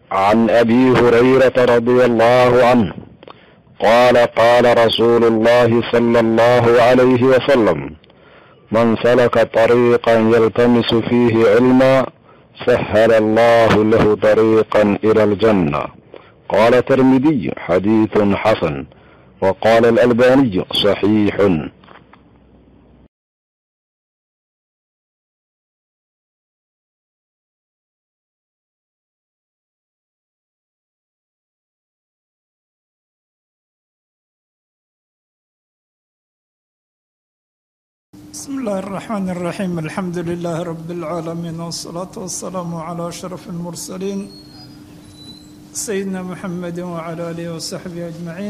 عن ابي هريره رضي الله عنه قال قال رسول الله صلى الله عليه وسلم من سلك طريقا يلتمس فيه علما سهل الله له طريقا الى الجنه قال الترمذي حديث حسن وقال الالباني صحيح بسم الله الرحمن الرحيم الحمد لله رب العالمين والصلاة والسلام على أشرف المرسلين سيدنا محمد وعلى آله وصحبه أجمعين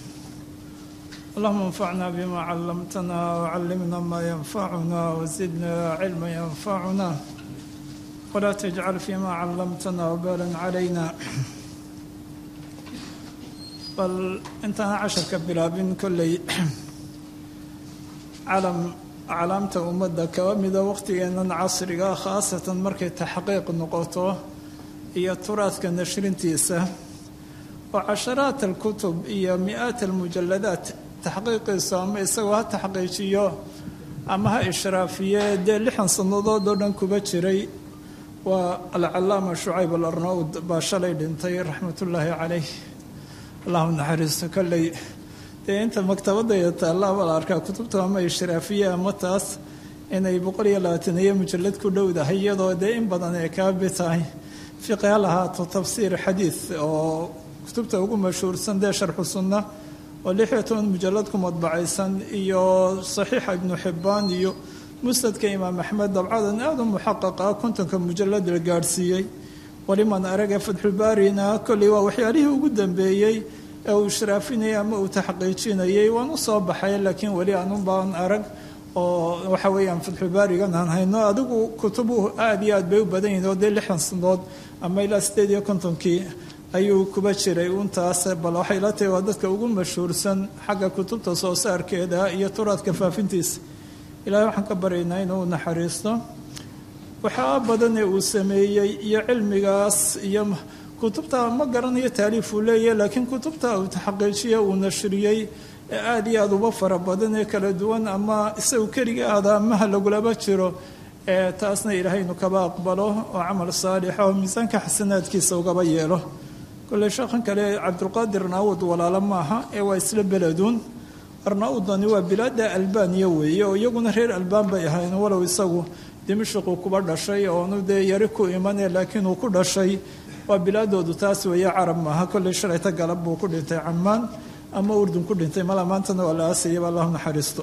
اللهم انفعنا بما علمتنا وعلمنا ما ينفعنا وزدنا علما ينفعنا ولا تجعل فيما علمتنا وبالا علينا بل انتهى عشر كبلابين كلي calam aclaamta ummadda kaba mida waqtigeennan casriga khaasatan markay taxqiiq noqoto iyo turaadka nashrintiisa oo casharaat alkutub iyo mi-aat almujaladaat taxqiiqiisu ama isagoo ha taxqiijiyo ama ha ishraafiye dee lixan sannadood oo dhan kuba jiray waa alcalaama shucayb alarnaud baa shalay dhintay raxmatullaahi caleyh allahu naxariisto kolley dee inta maktabadaya taallaa la arkaa kutubta ama ishraafiye ama taas inay boqol iyo labaataniyo mujalad ku dhowdahay iyadoo dee in badan ay kaabi tahay fiqi ha lahaato tafsiir xadiid oo kutubta ugu mashhuursan dee sharxu sunna oo lix iyo toban mujalad ku madbacaysan iyo saxiixa ibnu xibbaan iyo musnadka imaam axmed dabcadan aada u muxaqaqa kontonka mujalad la gaadhsiiyey waliman araga fatxulbaarina kolley waa waxyaalihii ugu dambeeyey ee uu ishraafinayay ama uu taxqiijinayay waan u soo baxay laakiin weli aanubaan arag oo waxa weeyaan fatxubaarigan aan hayno adigu kutubuhu aada iyo aad bay u badan yihin oo dee lixdan sanood ama ilaa sideed iyo kontonkii ayuu kuba jiray untaas bal waxay la tahay waa dadka ugu mashhuursan xagga kutubta soo saarkeeda iyo turaadka faafintiisa ilaahay waxaan ka baryaynaa inuu naxariisto waxaa badanee uu sameeyey iyo cilmigaas iyo kutubta ma garanayo taaliif uu leeyahy laakiin kutubta uu taxaqiijiye uu nashriyey ee aada iyo aada uba fara badan ee kala duwan ama isagu keliga ahda amaha lagulaba jiro ee taasna ilaahaynu kaba aqbalo oo camal saalixa oo miisaanka xasanaadkiisa ugaba yeelo kolley sheekhan kale cabdulqaadir arnaawud walaalo maaha ee waa isla beleduun arnaawudani waa bilaada albaniya weeye oo iyaguna reer albaan bay ahayn walow isagu dimashiquu kuba dhashay oonu dee yari ku imane laakiin uu ku dhashay waa bilaadoodu taas weeye carab maaha kolley shalayta galab buu ku dhintay camaan ama urdun ku dhintay mala maantana waa la aasayaba allahu naxariisto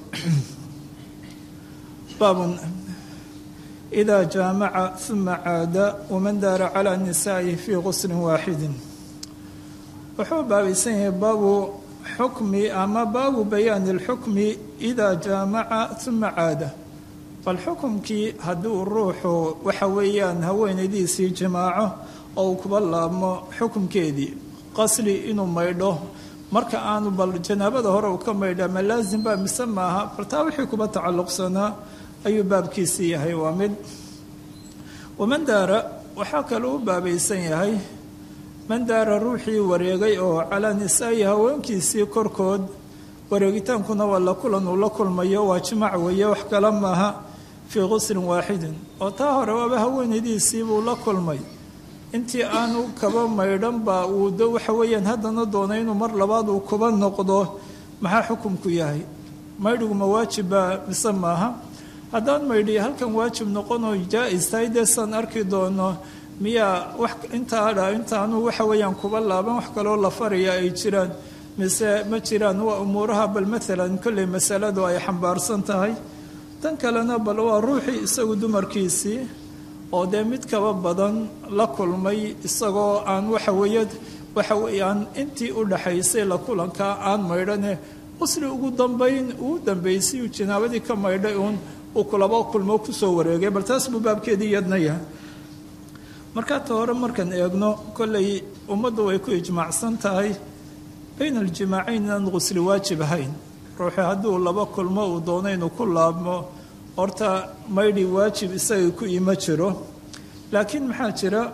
baabun idaa jaamaca uma caada waman daara calaa nisaa'ihi fii quslin waaxidin wuxuu baabaysan yahay baabu xukmi ama baabu bayaani alxukmi idaa jaamaca uma caada bal xukumkii hadduu ruuxu waxa weeyaan haweenaydiisii jimaaco oo uu kuba laabmo xukumkeedii qasli inuu maydho marka aanu bal janaabada hore uu ka maydha ma laasim baa mise maaha baltaa wixii kuba tacalluqsanaa ayuu baabkiisii yahay waa mid waman daara waxaa kaloo u baabaysan yahay man daara ruuxii wareegay oo calaa nisaa'i haweenkiisii korkood wareegitaankuna waa la kulan uu la kulmayo waa jimac weeye wax kale maaha fii quslin waaxidin oo taa hore waaba haweenaydiisii buu la kulmay intii aanu kaba maydhan baa uu d waxa weeyaan haddana doonay inuu mar labaad uu kuba noqdo maxaa xukumku yahay maydhigu ma waajibbaa mise maaha haddaan maydhi halkan waajib noqonoo jaa-is tahay dee saan arki doono miyaa wax intaadha intaanu waxa weeyaan kuba laaban wax kaloo la faraya ay jiraan mise ma jiraan waa umuuraha bal maalan kolley masaladu ay xambaarsan tahay tan kalena bal waa ruuxii isagu dumarkiisii oo dee mid kaba badan la kulmay isagoo aan waxaweeye waxa weeyaan intii u dhaxaysay la kulankaa aan maydhane qusli ugu dambayn uu dambaysay uu janaabadii ka maydhay uun uu kulaba kulmo kusoo wareegay bal taas buu baabkeedii iyadna yahay markaa ta hore markaan eegno kollay ummaddu way ku ijmaacsan tahay bayna aljimaacayn inaan qusli waajib ahayn ruuxi hadduu laba kulmo uu doono inuu ku laabmo horta maydhi waajib isaga ku ima jiro laakiin maxaa jira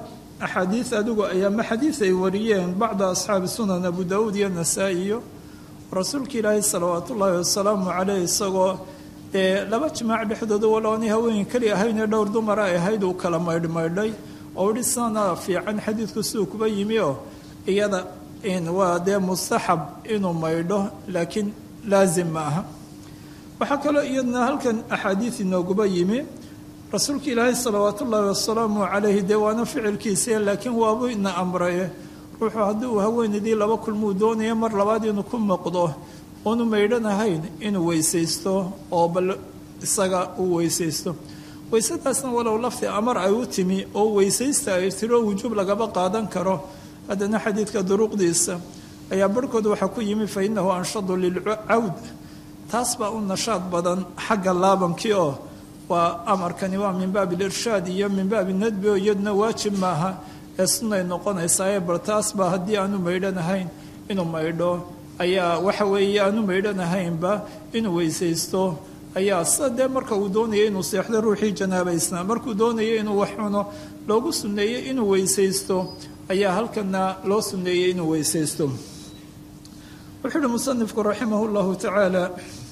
axaadiid adigu ay ama xadiid ay wariyeen bacda asxaabi sunan abu daawuud iyo nasaa-iyo rasuulka ilaahay salawaat ullaahi wasalaamu caleyh isagoo dee laba jimaac dhexdooda waloonay haween keli ahaynee dhowr dumara ay ahayd uu kala maydhmaydhay oo idhi sana fiican xadiidku siduu kuba yimi oo iyada waa dee mustaxab inuu maydho laakiin laazim ma aha waxaa kaloo iyadna halkan axaadiid inooguba yimi rasuulka ilaahay salawaat ullaahi wasalaamu calayhi dee waana ficilkiisa laakiin waabuu ina amraye ruuxuu haddii uu haweenaydii laba kulmuu doonaya mar labaad inuu ku noqdo oonu maydhanahayn inuu weysaysto oo bal isaga uu weysaysto weysadaasna walow lafti amar ay u timi oo weysaysta ay tiro wujuub lagaba qaadan karo haddana xadiidka duruqdiisa ayaa barhkood waxaa ku yimi fa innahu anshadu lilcawd taas baa u nashaad badan xagga laabankii oo waa amarkani waa min baabi lirshaad iyo min baabi nadbi oo iyaduna waajib maaha ee sunnay noqonaysaa bal taas baa haddii aanu maydhanahayn inuu maydho ayaa waxa weeye aanu maydhanahaynba inuu weysaysto ayaa sida dee marka uu doonaya inuu seexdo ruuxii janaabaysnaa markuu doonaya inuu wax cuno loogu sunneeyey inuu weysaysto ayaa halkana loo sunneeyey inuu weysaysto wuxuu uhi musanifku raximah llahu tacaala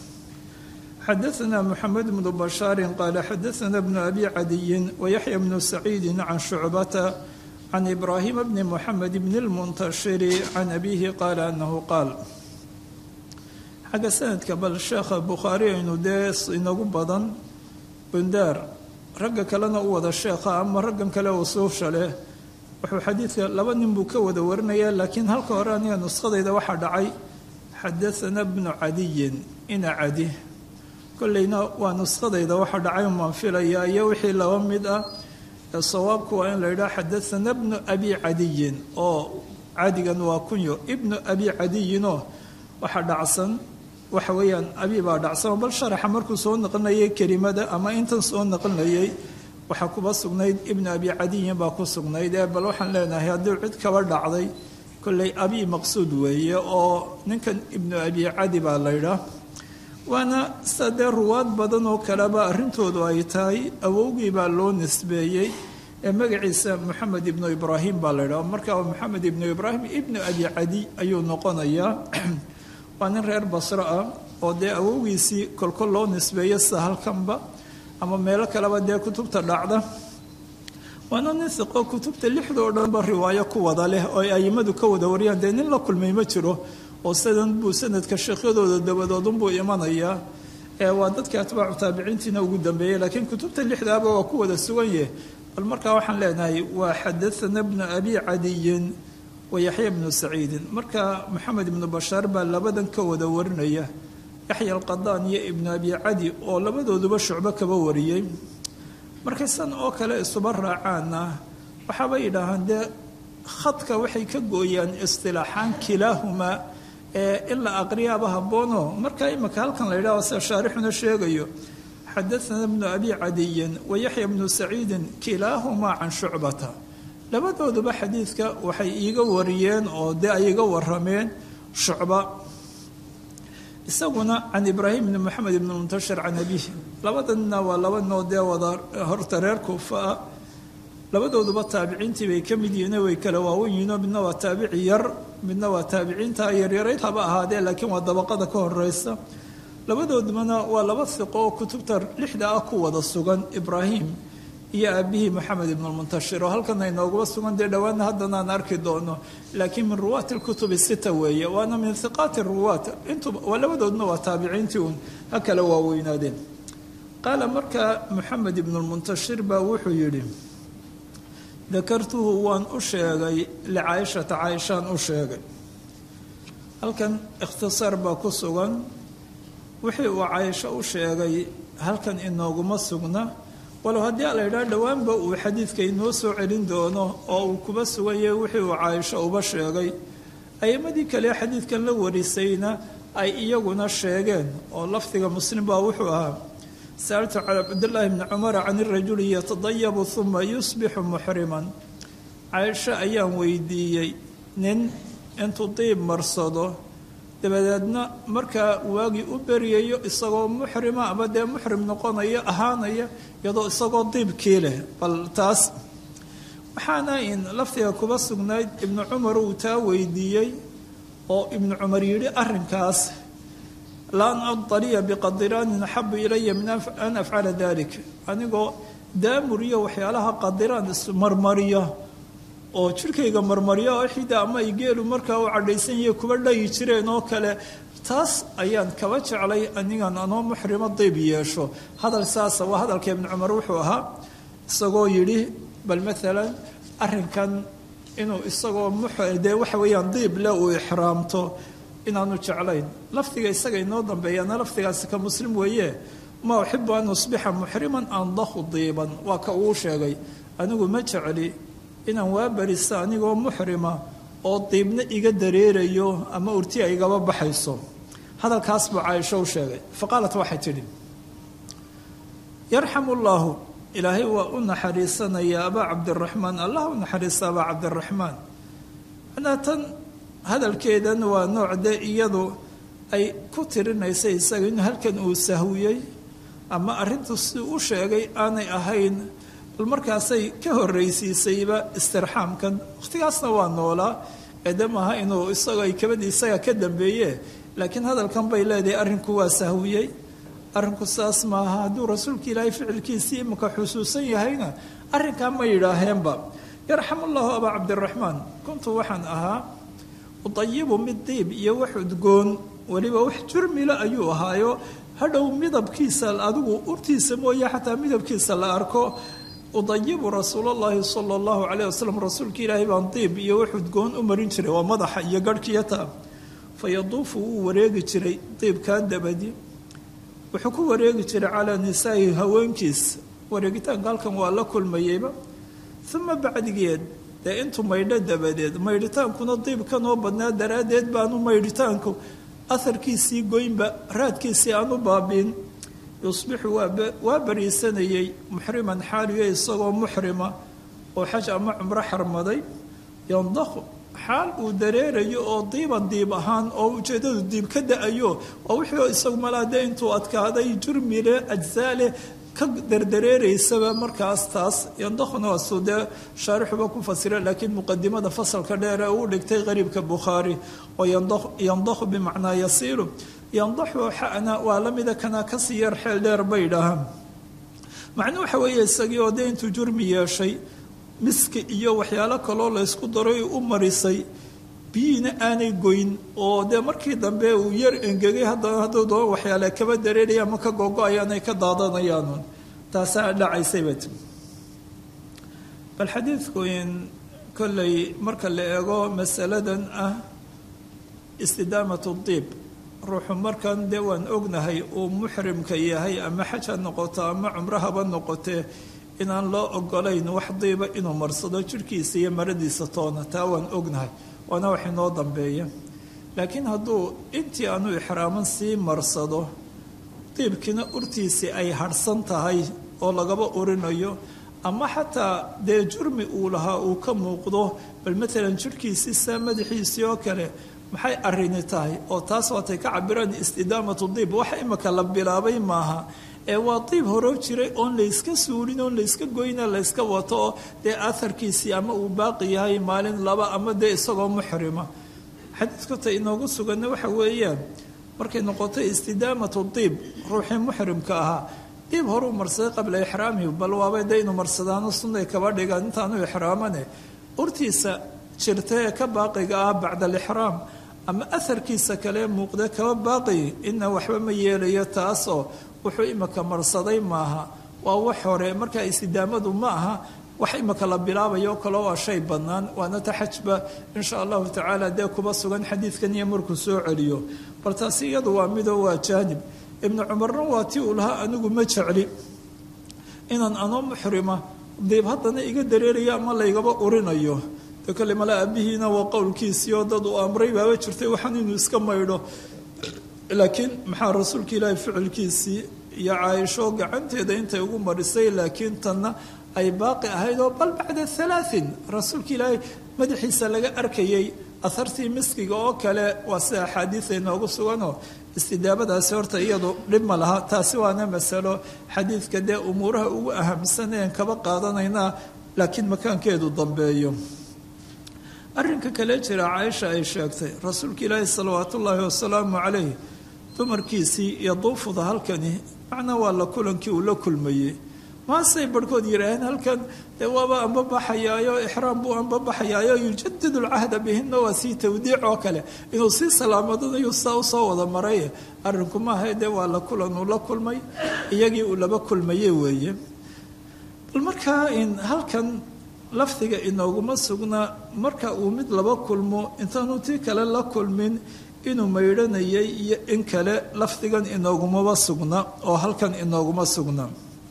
xadaثna mxamed bnu bashaari qaala xadaثna bnu abi cadiyin wayaxya bnu saciidi can shucbata can ibraahima bni muxamed bni اlmuntashiri can abihi qaala anahu qaal xagga sanadka bal sheekha bukhaari aynu dee inagu badan bundaar ragga kalena u wada sheekha ama raggan kale usuufsha leh wuxuu xadiidka laba nin buu ka wada warinaya laakiin halka hore aniga nuskhadayda waxaa dhacay xadaana bnu cadiyin ina cadi kolleyna waa nuskhadayda waxa dhacay umaan filaya iyo wixii laba mid ah ee sawaabku waa in la yidhaha xadaana bnu abi cadiyin oo cadigan waa kunyo ibnu abi cadiyinoo waxa dhacsan waxa weeyaan abi baa dhacsan bal sharaxa markuu soo naqlinayay kelimada ama intan soo naqlinayay waxaa kuba sugnayd ibnu abi cadiyin baa ku sugnayd ee bal waxaan leenahay haddii cid kaba dhacday kolley abi maqsuud weeye oo ninkan ibnu abi cadi baa laydhaa waana sida dee ruwaad badan oo kaleba arrintoodu ay tahay awowgii baa loo nisbeeyey ee magaciisa moxamed ibnu ibraahim baa laydhaha markaa moxamed ibnu ibraahim ibnu abi cadi ayuu noqonayaa waa nin reer basro ah oo dee awowgiisii kolkol loo nisbeeyo sida halkanba ama meelo kaleba dee kutubta dhacda waana nin siqo kutubta lixda oo dhanba riwaayo ku wada leh oo ay aimadu ka wada wariyaan dee nin la kulmay ma jiro oo sidan buu sanadka sheekhyadooda dabadoodunbuu imanayaa waa dadka atbaacu taabiciintiina ugu dambeeyey laakiin kutubta lixdaaba waa ku wada sugan yah bal markaa waxaan leenahay waa xadaana bnu abi cadiyin wa yaxya bnu saciidin marka moxamed ibnu bashaar baa labadan ka wada warinaya yaxya alqadaan iyo ibnu abi cadi oo labadooduba shucbo kaba wariyey markay san oo kale isuba raacaana waxaaba yidhaahaan dee khadka waxay ka gooyaan istilaaxaan kilaahumaa ee in la aqriyaaba haboono marka imika halkan la yidhaho sida shaarixuna sheegayo xadaana bnu abi cadiyin wa yaxya bnu saciidin kilaahumaa can shucbata labadooduba xadiidka waxay iiga wariyeen oo dee ay iga warameen shucba isaguna can ibraahim bni moxamed ibni muntashir can abihi labadanna waa laba noo dee wada horta reer kuufa ah labadooduba taabiciintii bay ka mid yihiin way kala waawen yihiinoo midna waa taabici yar midna waa taabiciinta yaryarayd haba ahaadee laakiin waa dabaqada ka horeysa labadoodubana waa laba siqo oo kutubta lixda ah ku wada sugan ibraahim iyo aabihii moxamed ibnulmuntashir oo halkana inoogaba sugan dee dhowaana haddana aan arki doono laakiin min ruwaati lkutubi sita weeye waana min hiqaati ruwaat intuba waa labadoodna waa taabiciintii uun ha kala waaweynaadeen qaala markaa moxamed ibnulmuntashir baa wuxuu yidhi dakartuhu waan u sheegay licaaishata caaishaan u sheegay halkan ikhtisaar baa ku sugan wixii uu caaisho u sheegay halkan inooguma sugna walow haddii a la yidhaha dhowaanba uu xadiidka inoo soo celin doono oo uu kuba sugan yahay wixii uu caaisho uba sheegay a'imadii kale xadiidkan la warisayna ay iyaguna sheegeen oo lafdiga muslim baa wuxuu ahaa sa'altu cala cabdillaahi bni cumara can irajuli yatadayabu uma yusbixu muxriman caaisho ayaan weydiiyey nin intuu diib marsado dabadeedna markaa waagii u beryayo isagoo muxrima ama dee muxrim noqonaya ahaanaya iyadoo isagoo diibkii leh bal taas waxaana in laftiga kuba sugnayd ibnu cumar uu taa weydiiyey oo ibnu cumar yidhi arrinkaas laan adaliya biqadiraanin axabu ilaya min an afcala dalik anigoo daamur iyo waxyaalaha qadiraan ismarmariya oo jirkayga marmarya oo xida ama ay geelu markaa u cadhaysan yahe kuba dhayi jireen oo kale taas ayaan kaba jeclay anigan anoo muxrimo dayb yeesho hadal saasa waa hadalka ibnu cumar wuxuu ahaa isagoo yidhi bal maalan arrinkan inuu isagoo dee waxa weeyaan diib le uu ixraamto inaanu jeclayn lafdiga isaga inoo dambeeyaana lafdigaasi ka muslim weeye ma uxibu an usbixa muxriman andahu diiban waa ka uu sheegay anigu ma jecli inaan waa barisa anigoo muxrima oo diibna iga dareerayo ama urtiya igaba baxayso hadalkaas buu caaisho u sheegay fa qaalat waxay tidhi yarxamu llaahu ilaahay waa u naxariisanaya abaa cabdiraxmaan allah u naxariista abaa cabdiraxmaan manaa tan hadalkeedan waa nooc de iyadu ay ku tirinaysa isaga inuu halkan uu sahwiyey ama arrintu siduu u sheegay aanay ahayn bal markaasay ka horraysiisayba istirxaamkan wakhtigaasna waa noolaa eede maaha inuu isagoo ay kabadii isaga ka dambeeye laakiin hadalkan bay leedahay arrinku waa sahwiyey arrinku saas maaha hadduu rasuulka ilaahay ficilkiisii imika xusuusan yahayna arrinkaa ma yidhaaheenba yarxamu llahu abaa cabdiraxmaan kuntu waxaan ahaa udayibu mid diib iyo wax udgoon weliba wax jurmila ayuu ahaayo hadhow midabkiisa adigu urtiisa mooye xataa midabkiisa la arko udayibu rasuulallaahi sala allahu calayh wasalam rasuulka ilaahay baan diib iyo wax udgoon u marin jiray waa madaxa iyo garhkiyata fa yaduufu wuu wareegi jiray diibkan dabadi wuxuu ku wareegi jiray calaa nisaa'i haweenkiis wareegitaanka halkan waa la kulmayeyba uma bacdigeed dee intuu maydho dabadeed maydhitaankuna diibkan oo badnaa daraaddeed baanu maydhitaanku aharkiisii goynba raadkiisii aanu baabiin yusbixu waa bariisanayey muxriman xaaliyo isagoo muxrima oo xaj ama cumro xarmaday yandaqu xaal uu dareerayo oo diiban diib ahaan oo ujeeddadu diib ka da-ayo oo wixii isagu malaade intuu adkaaday jurmile ajsaale ka dardareereysaba markaas taas yandaquna waasuu dee shaarixuba ku fasira laakiin muqadimada fasalka dheer ee uu dhigtay qariibka bukhaari oo yandaqu bimacnaa yasiilu yandaxu xana waa la mida kana kasii yar xeel dheer bay idhaahaan macnuu waxa weeye isagii oo dee intuu jurmi yeeshay miski iyo waxyaalo kaloo laysku daray u marisay biyiina aanay goyn oo dee markii dambe uu yar engegay haddana hadduu doon waxyaale kaba dareeraya ama ka gogo-ayaan ay ka daadanayaan taasaa dhacaysayba ti bal xadiidku in kolley marka la eego masaladan ah istidaamatu diib ruuxu markan dee waan ognahay uu muxrimka yahay ama xaj ha noqoto ama cumro haba noqotee inaan loo ogolayn wax diiba inuu marsado jirhkiisa iyo maradiisa toona taa waan ognahay waana wax inoo dambeeya laakiin hadduu intii aanu ixraaman sii marsado diibkiina urtiisii ay harhsan tahay oo lagaba urinayo ama xataa dee jurmi uu lahaa uu ka muuqdo bal matalan jirhkiisii saa madaxiisii oo kale maxay arrini tahay oo taas waatay ka cabiraan istidaamatu diib waxa imika la bilaabay maaha ee waa diib horoo jiray oon layska suulin oon layska goyna layska wato oo dee aharkiisii ama uu baaqi yahay maalin laba ama dee isagoo muxrima xadiidkata inoogu suganna waxa weeyaan markay noqotay istidaamatu diib ruuxii muxrimka ahaa diib horuu marsaday qabla ixraamihi bal waabay dee inu marsadaano sunnay kaba dhigaan intaanu ixraamane urtiisa jirta ee ka baaqiga ah bacda alixraam ama aharkiisa kale muuqda kaba baaqi ina waxba ma yeelayo taasoo wuxuu imika marsaday maaha waa wax hore markaa istidaamadu ma aha wax imika la bilaabayo kaloo waa shay bannaan waana taxajba insha allahu tacaala dee kuba sugan xadiidkan iyo markuu soo celiyo bal taasi iyadu waa midoo waa jaanib ibnu cumarna waa tii uu lahaa anigu ma jecli inaan anoo muxrima diib haddana iga dareerayo ama laygaba urinayo de kale mala aabihiina waa qowlkiisii oo dad uu amray baaba jirtay waxaan inuu iska maydho laakiin maxaa rasuulka ilaahay ficilkiisii iyo caaisho gacanteeda intay ugu marisay laakiin tanna ay baaqi ahayd oo bal bacda halaain rasuulka ilaahay madaxiisa laga arkayay ahartii miskiga oo kale waa sida axaadiida inoogu suganoo istidaabadaasi horta iyadu dhib ma laha taasi waana masalo xadiidka dee umuuraha ugu ahamsaneen kaba qaadanayna laakiin makaankeedu dambeeyo arrinka kale jira caaisha ay sheegtay rasuulka ilaahi salawaat ullaahi wasalaamu calayh dumarkiisii iyo duufuda halkani macnaa waa la kulankii uu la kulmayey maasay barhkood yidhaaheen halkan dee waaba anbabaxayaayo ixraam buu anbabaxayaayo yujadid lcahda bihina waa sii tawdiic oo kale inuu sii salaamadanayu saa usoo wada maray arrinku maaha dee waa la kulan uu la kulmay iyagii uu laba kulmaye weeye bal markaa in halkan lafdiga inooguma sugna marka uu mid laba kulmo intaanu tii kale la kulmin inuu maydhanayay iyo in kale lafdigan inoogumaba sugna oo halkan inooguma sugna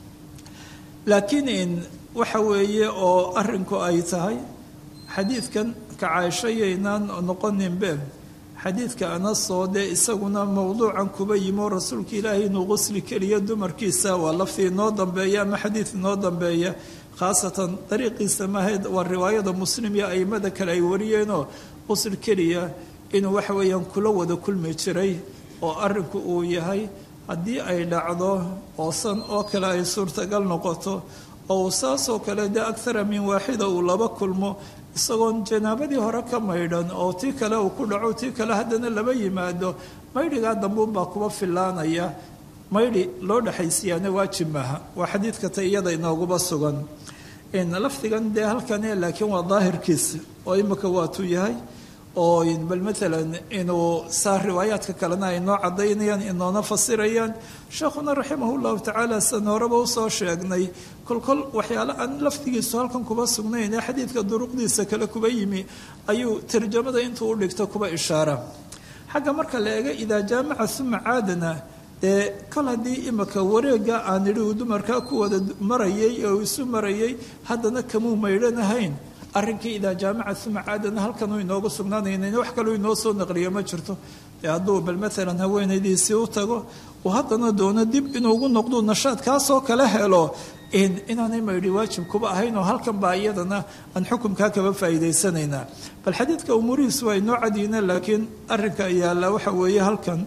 laakiin in waxa weeye oo arrinku ay tahay xadiidkan ka caaishayaynaan noqoninbe xadiidka anasoo dee isaguna mowduucan kuba yimo rasuulka ilaahay inuu qusli keliya dumarkiisa waa laftii inoo dambeeya ama xadiid inoo dambeeya khaasatan dariiqiisa mahayd waa riwaayada muslim iyo aimada kale ay wariyeenoo qusl keliya inuu waxa weeyaan kula wada kulmi jiray oo arrinku uu yahay haddii ay dhacdo oosan oo kale ay suurtagal noqoto oo uu saasoo kale dee akhara min waaxida uu laba kulmo isagoon janaabadii hore ka maydhan oo tii kale uu ku dhaco tii kale haddana laba yimaado maydhigaa dambuunbaa kuba filaanaya maydhi loo dhexaysiyaana waajib maaha waa xadiidka ta iyada inooguba sugan lafdigan dee halkane laakiin waa daahirkiisa oo imika waatuu yahay oo bal maalan inuu saa riwaayaadka kalena ay noo cadaynayaan inoona fasirayaan sheekhuna raximah llahu tacaala san horeba usoo sheegnay kolkol waxyaale aan lafdigiisu halkan kuba sugnayn ee xadiidka duruqdiisa kale kuba yimi ayuu tarjamada intuu u dhigto kuba ishaara xagga marka la eega idaa jaamaca uma caadana dee kol haddii imika wareega aan idhi uu dumarkaa ku wada marayay oo isu marayay haddana kamuu maydhanahayn arrinkii idaa jaamaca uma caadana halkanuu inoogu sugnaanaynan wax kaluu inoo soo naqliyo ma jirto dee hadduu bal maalan haweenaydiisii u tago uu haddana doono dib inuugu noqduu nashaad kaasoo kale helo inaanay maydhi waajib kuba ahayn oo halkan baa iyadana aan xukumkaa kaba faa'iidaysanaynaa bal xadiidka umuurihiisu waa inoo cadiina laakiin arrinka yaalla waxa weeye halkan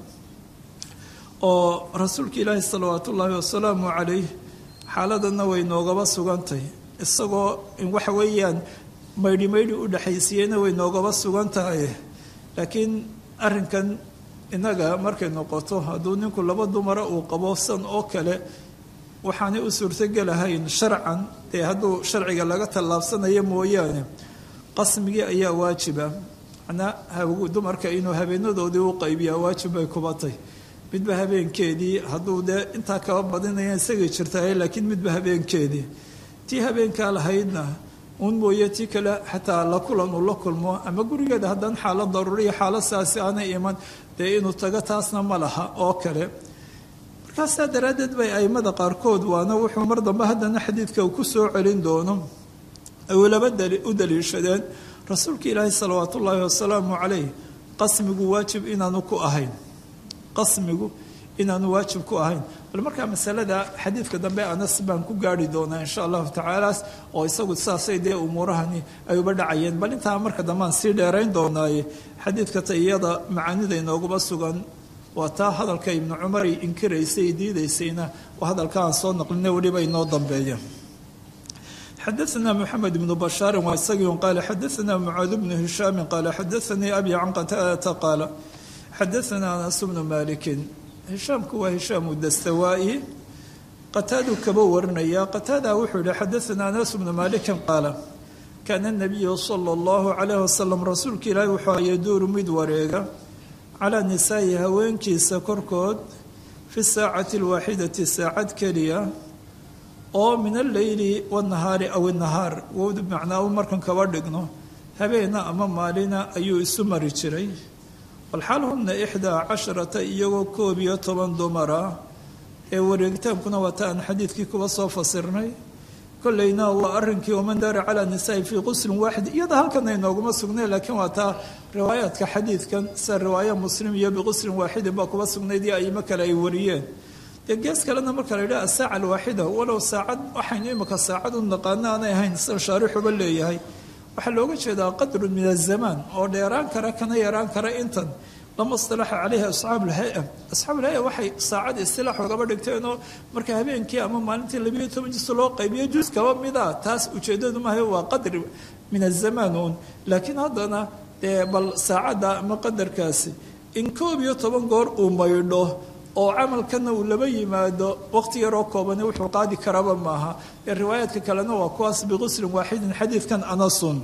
oo rasuulka ilaahi salawaat ullaahi wasalaamu calayh xaaladana way noogaba sugantay isagoo waxa weeyaan maydhi maydhi u dhexaysiiyeyna way noogaba sugan tahay laakiin arrinkan innaga markay noqoto hadduu ninku laba dumara uu qabo san oo kale waxaanay u suurtogelahayn sharcan dee hadduu sharciga laga tallaabsanayo mooyaane qasmigii ayaa waajiba macnaa dumarka inuu habeenadoodii u qaybiyaa waajib bay kubatay midba habeenkeedii hadduu dee intaa kaba badinaya isagay jirtahay laakiin midba habeenkeedii tii habeenkaa lahaydna uun mooye tii kale xataa la kulan uu la kulmo ama gurigeeda haddaan xaalad daruuriya xaalad saasi aanay iman dee inuu tago taasna ma laha oo kale markaasaa daraaddeed bay aimada qaarkood waana wuxuu mar dambe haddana xadiidka uu ku soo celin doono ay laba u daliishadeen rasuulka ilaahi salawaat ullaahi wasalaamu calayh qasmigu waajib inaanu ku ahayn qasmigu inaanu waajib ku ahayn bal markaa masalada xadiidka dambe anas baan ku gaari doonaa insha allahu tacaalaas oo isagu saasay dee umuurahani ay uba dhacayeen bal intaa marka dambe aan sii dheerayn doonaaye xadiidka ta iyada macaanida inooguba sugan waa taa hadalka ibnu cumar ay inkiraysay diidaysayna waa hadalka aan soo naqlina weliba inoo dambeeya xadaثna mxamed bnu bashaari waa isagii qaala xadaثna mucaad bnu hishaami qaala xadaثanii abi can qataadata qaala xadaثna anas bnu maliki hishaamku waa hishaamu dastawaa'i qataadu kaba warinaya qataada wuxuu yihi xadaثna anas bnu malikin qaala kaana الnabiyu salى اllahu عalayh wasalam rasuulka ilaahi wuxuu yaduuru mid wareega calaa nisaa'i haweenkiisa korkood fi saacati اlwaaxidati saacad keliya oo min alleyli wanahaari aw inahaar wowda macnaa u markan kaba dhigno habeena ama maalina ayuu isu mari jiray walxaal huna ixdaa casharata iyagoo koob iyo toban dumara ee wareegitaankuna waa ta aan xadiidkii kuba soo fasirnay kolleyna waa arrinkii waman daara calaa nisaa'i fii quslin waaxid iyada halkan ay nooguma sugnay laakiin waa taa riwaayaadka xadiidkan sida riwaaya muslim iyo biquslin waaxidin baa kuba sugnayd iyo aimo kale ay wariyeen dee gees kalena marka la yidhaha asaaca alwaaxida walow saacad waxaynu imika saacad u naqaano aanay ahayn sida shaarixuba leeyahay waxaa looga jeedaa qadrun min azamaan oo dheeraan kara kana yaraan kara intan lama istilaaxa caleyhi asxaabu lhay-a asxaabu lhay-a waxay saacad istilaax ogaba dhigteenoo marka habeenkii ama maalintii labiiyo toban jus loo qaybiyo jus kaba mida taas ujeedadu maaha waa qadri min azamaan uun laakiin haddana dee bal saacadda ama qadarkaasi in koob iyo toban goor uu maydho oo camalkana uu laba yimaado waqti yaroo koobani wuxuu qaadi karaba maaha ee riwaayaadka kalena waa kuwaas biquslin waaxidin xadiidkan anasun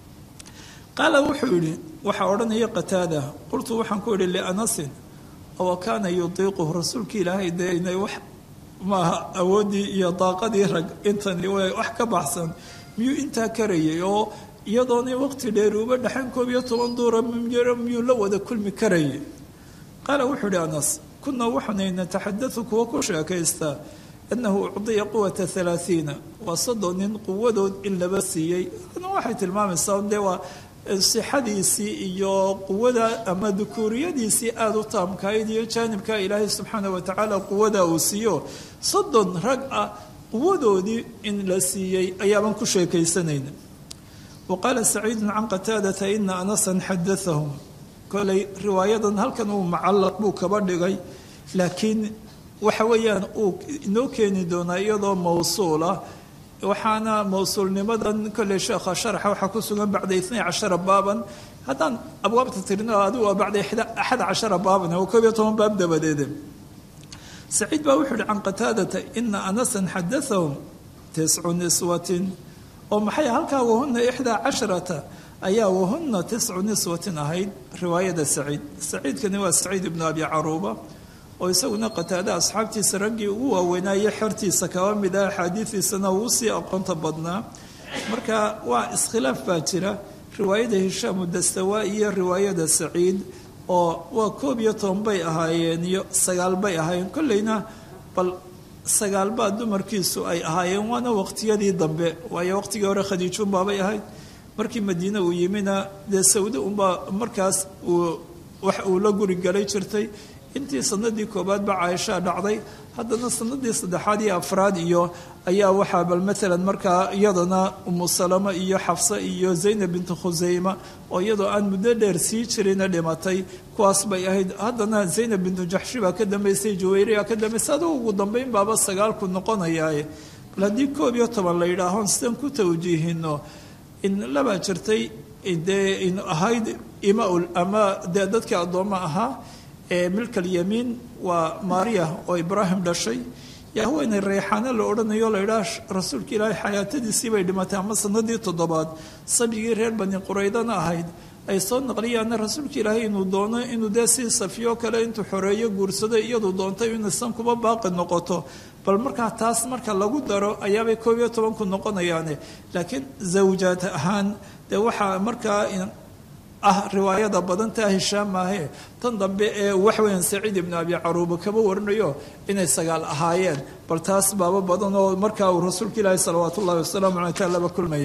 qaala wuxuu yidhi waxaa odhanaya qataada qultu waxaan ku idhi lianasin oo kaana yudiiquhu rasuulka ilaahay dee inay wax maaha awooddii iyo daaqadii rag intani wax ka baxsan miyuu intaa karayay oo iyadoonay waqti dheer uba dhexayn koob iyo toban duura miyuu la wada kulmi karayay qaala wuxuu idhi anas kunaa waxaanay nataxadau kuwa ku sheekaystaa annahu ucdiya quwata halaaiina waa soddon nin quwadood in laba siiyey waxay tilmaamaysaa dee waa sixadiisii iyo quwada ama dukuuriyadiisii aada u taamkahayd iyo jaanibka ilaahay subxaana watacaala quwada uu siiyo soddon rag ah quwadoodii in la siiyey ayaabaan ku sheekaysanayna wa qaala saciidun can qataadata ina anasan xadaahum koley riwaayadan halkan uu mucallaq buu kaba dhigay laakiin waxa weeyaan uu inoo keeni doonaa iyadoo mawsuulah waxaana mawsuulnimadan kolley sheekha sharaxa waxaa ku sugan bacda itnay cashara baaban haddaan abwaabta tirino adigu waa bacda axad cashara baaban oo koob iyo toban baab dabadeede saciid baa wuxuu yihi can qataadata ina anasan xadaahum tiscu niswatin oo maxay halkaa wahuna ixdaa casharata ayaa wahuna tiscu niswatin ahayd riwaayada saciid saciidkani waa saciid ibnu abi caruuba oo isaguna qataada asxaabtiisa raggii ugu waaweynaaye xertiisa kaba mid ah axaadiidiisana uu sii aqoonta badnaa marka waa iskhilaaf baa jira riwaayada hishaamu dastawaa iyo riwaayada saciid oo waa koob iyo toban bay ahaayeen iyo sagaal bay ahaayeen kolleyna bal sagaalbaa dumarkiisu ay ahaayeen waana waqtiyadii dambe waayo waqtigii hore khadiijuunbaabay ahayd markii madiine uu yimina dee sawde unbaa markaas uu wax uu la guri galay jirtay intii sanadii koobaad ba caaishaa dhacday haddana sanadii saddexaad iyo afraad iyo ayaa waxaa bal maalan markaa iyadana umu salama iyo xafsa iyo zaynab bintu khuseyma oo iyadoo aan muddo dheer sii jirina dhimatay kuwaas bay ahayd haddana zaynab bintu jaxshi baa ka dambaysay juwayriyaa ka dambaysay adugu ugu dambeyn baaba sagaalku noqonayaaye bal haddii koob iyo toban la yidhaahoon sidaan ku tawjiihino in labaa jirtay dee in ahayd imaul ama dee dadkii addoommo ahaa milk alyamiin waa maariya oo ibraahim dhashay yaa haweenay reyxaano la odhanayo la idhaah rasuulka ilaahay xayaatadiisii bay dhimatay ama sanadii toddobaad sabigii reer bani quraydana ahayd ay soo naqliyaana rasuulka ilaahay inuu doono inuu dee sii safiyo kale intuu xoreeyo guursado iyadu doontay inaysan kuba baaqi noqoto bal markaa taas marka lagu daro ayaabay koob iyo tobanku noqonayaane laakiin zawjaad ahaan dee waxaa markaa ah riwaayada badantaa hishaam maahe tan dambe ee waxweyan saciid ibnu abi caruuba kaba warinayo inay sagaal ahaayeen bal taas baaba badan oo markaa uu rasuulka ilaahi salawaat ullahi wasalaamu caleyh taa laba kulmaya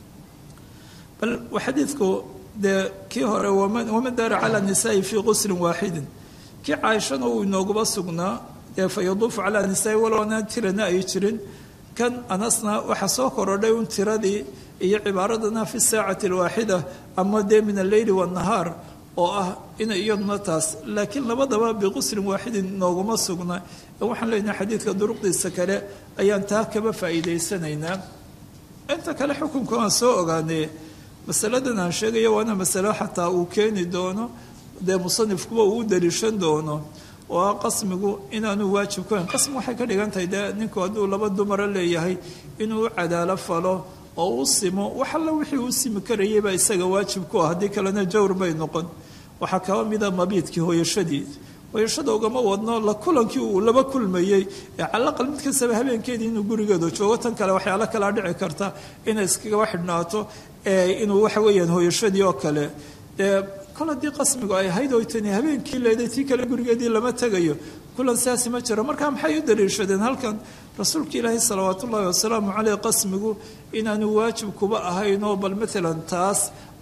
bal xadiidku dee kii hore waman daara calaa nisaai fii quslin waaxidin kii caaishana uu inooguba sugnaa dee fa yaduufu calaa nisaai waloona tirana ay jirin kan anasna waxaa soo korodhay un tiradii iyo cibaaradana fi saacati alwaaxida ama dee min alleyli waannahaar oo ah ina iyaduna taas laakiin labadaba biquslin waaxidin nooguma sugna waxaan leenahay xadiidka duruqdiisa kale ayaan taa kaba faa'iidaysanaynaa inta kale xukunka aan soo ogaanay masaladan aan sheegayo waana masalo xataa uu keeni doono dee musanifkuba uu u daliishan doono oo ah qasmigu inaanu waajib ku hayn qasmi waxay ka dhigan tahay dee ninku hadduu laba dumara leeyahay inuu u cadaalo falo oo u simo wax alla wixii uu simi karayay baa isaga waajib ku ah haddii kalena jawr bay noqon waxaa kaba mida mabiidkii hooyashadii hooyashada ugama wadno la kulankii uu laba kulmayey ee calaqal mid kastaba habeenkeedii inuu gurigeeda joogo tan kale waxyaalo kalaa dhici karta inay iskagaba xidhnaato inuu waxa weeyaan hooyashadii oo kale dee kol haddii qasmigu ay ahayd oy tani habeenkii leeday tii kale gurigeedii lama tegayo kulan siaasi ma jiro marka maxay u daliishadeen halkan rasuulka ilaahi salawaat ullaahi wasalaamu caleyh qasmigu inaanu waajib kuba ahayn oo bal maalan taas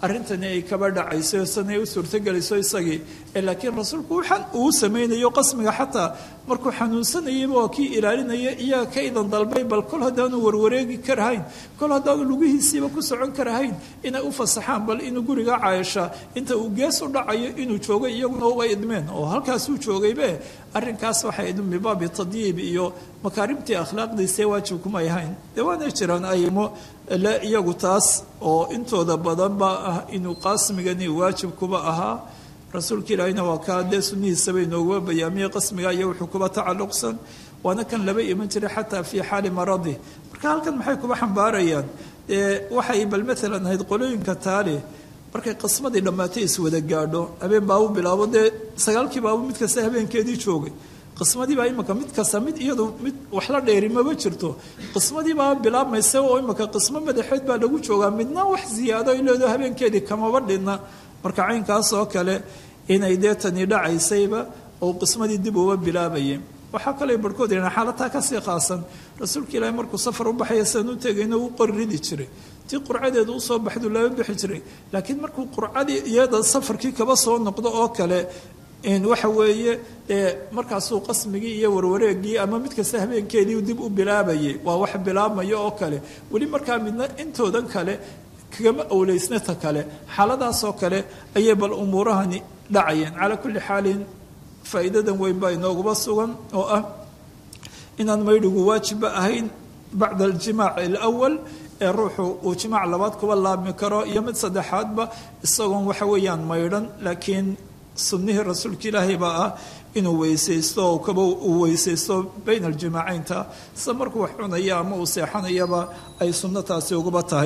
arrintani ay kaba dhacayso sanay u suurtogelayso isagii laakiin rasuulku waxaan uu samaynayo qasmiga xataa markuu xanuunsanayayba waa kii ilaalinaya iyaga ka idan dalbay bal kol haddaanu warwareegi karahayn kol haddaanu lugihiisiiba ku socon karahayn inay u fasaxaan bal inuu guriga caayasha inta uu gees u dhacayo inuu joogo iyaguna uba idmeen oo halkaasuu joogaybe arrinkaas waxay idin bibaabi tadyiib iyo makaarimtii akhlaaqdiisee waajibkumay ahayn dee waana jiraan aymo le iyagu taas oo intooda badan baa ah inuu qasmigani waajib kuba ahaa rasuulka ilaahina waa kaa dee sunnihiisaba inooguba bayaamiyey qasmiga iyo wuxuu kuba tacalluqsan waana kan laba iman jiray xataa fii xaali maradi marka halkan maxay kuba xambaarayaan waxay bal maalan ahayd qolooyinka taali markay qismadii dhammaatay iswada gaadho habeen baabu bilaabo dee sagaalkii baabu mid kasta habeenkeedii joogay qismadii baa imika mid kasta mid iyadu mid wax la dheeri maba jirto qismadii baa bilaabmaysa oo imika qismo madaxeed baa lagu joogaa midna wax ziyaado ay leedo habeenkeedii kamaba dhinna marka caynkaas oo kale inay dee tani dhacaysayba oo qismadii dib uba bilaabayay waxaa kale barhkood yidhahan xaalataa kasii khaasan rasuulka ilaahi markuu safar u baxaya sidan u tegayna uu qori ridi jiray tii qurcadeedu usoo baxdu laba bixi jiray laakiin markuu qurcadii iyada safarkii kaba soo noqdo oo kale waxa weeye markaasuu qasmigii iyo warwareegii ama mid kasta habeenkeedii dib u bilaabayay waa wax bilaabmaya oo kale weli markaa midna intoodan kale kagama awleysnata kale xaaladaasoo kale ayay bal umuurahani dhacayeen calaa kulli xaalin faa'iidadan weyn baa inooguba sugan oo ah inaan maydhigu waajibba ahayn bacda aljimaac alawal ee ruuxu uu jimaac labaad kuba laabmi karo iyo mid saddexaadba isagoon waxa weeyaan maydhan laakiin sunnihii rasuulka ilaahay baa ah inuu weysaysto oo kaba uu weysaysto bayna aljimaacaynta sida markuu wax cunaya ama uu seexanayaba ay sunno taasi uguba tahay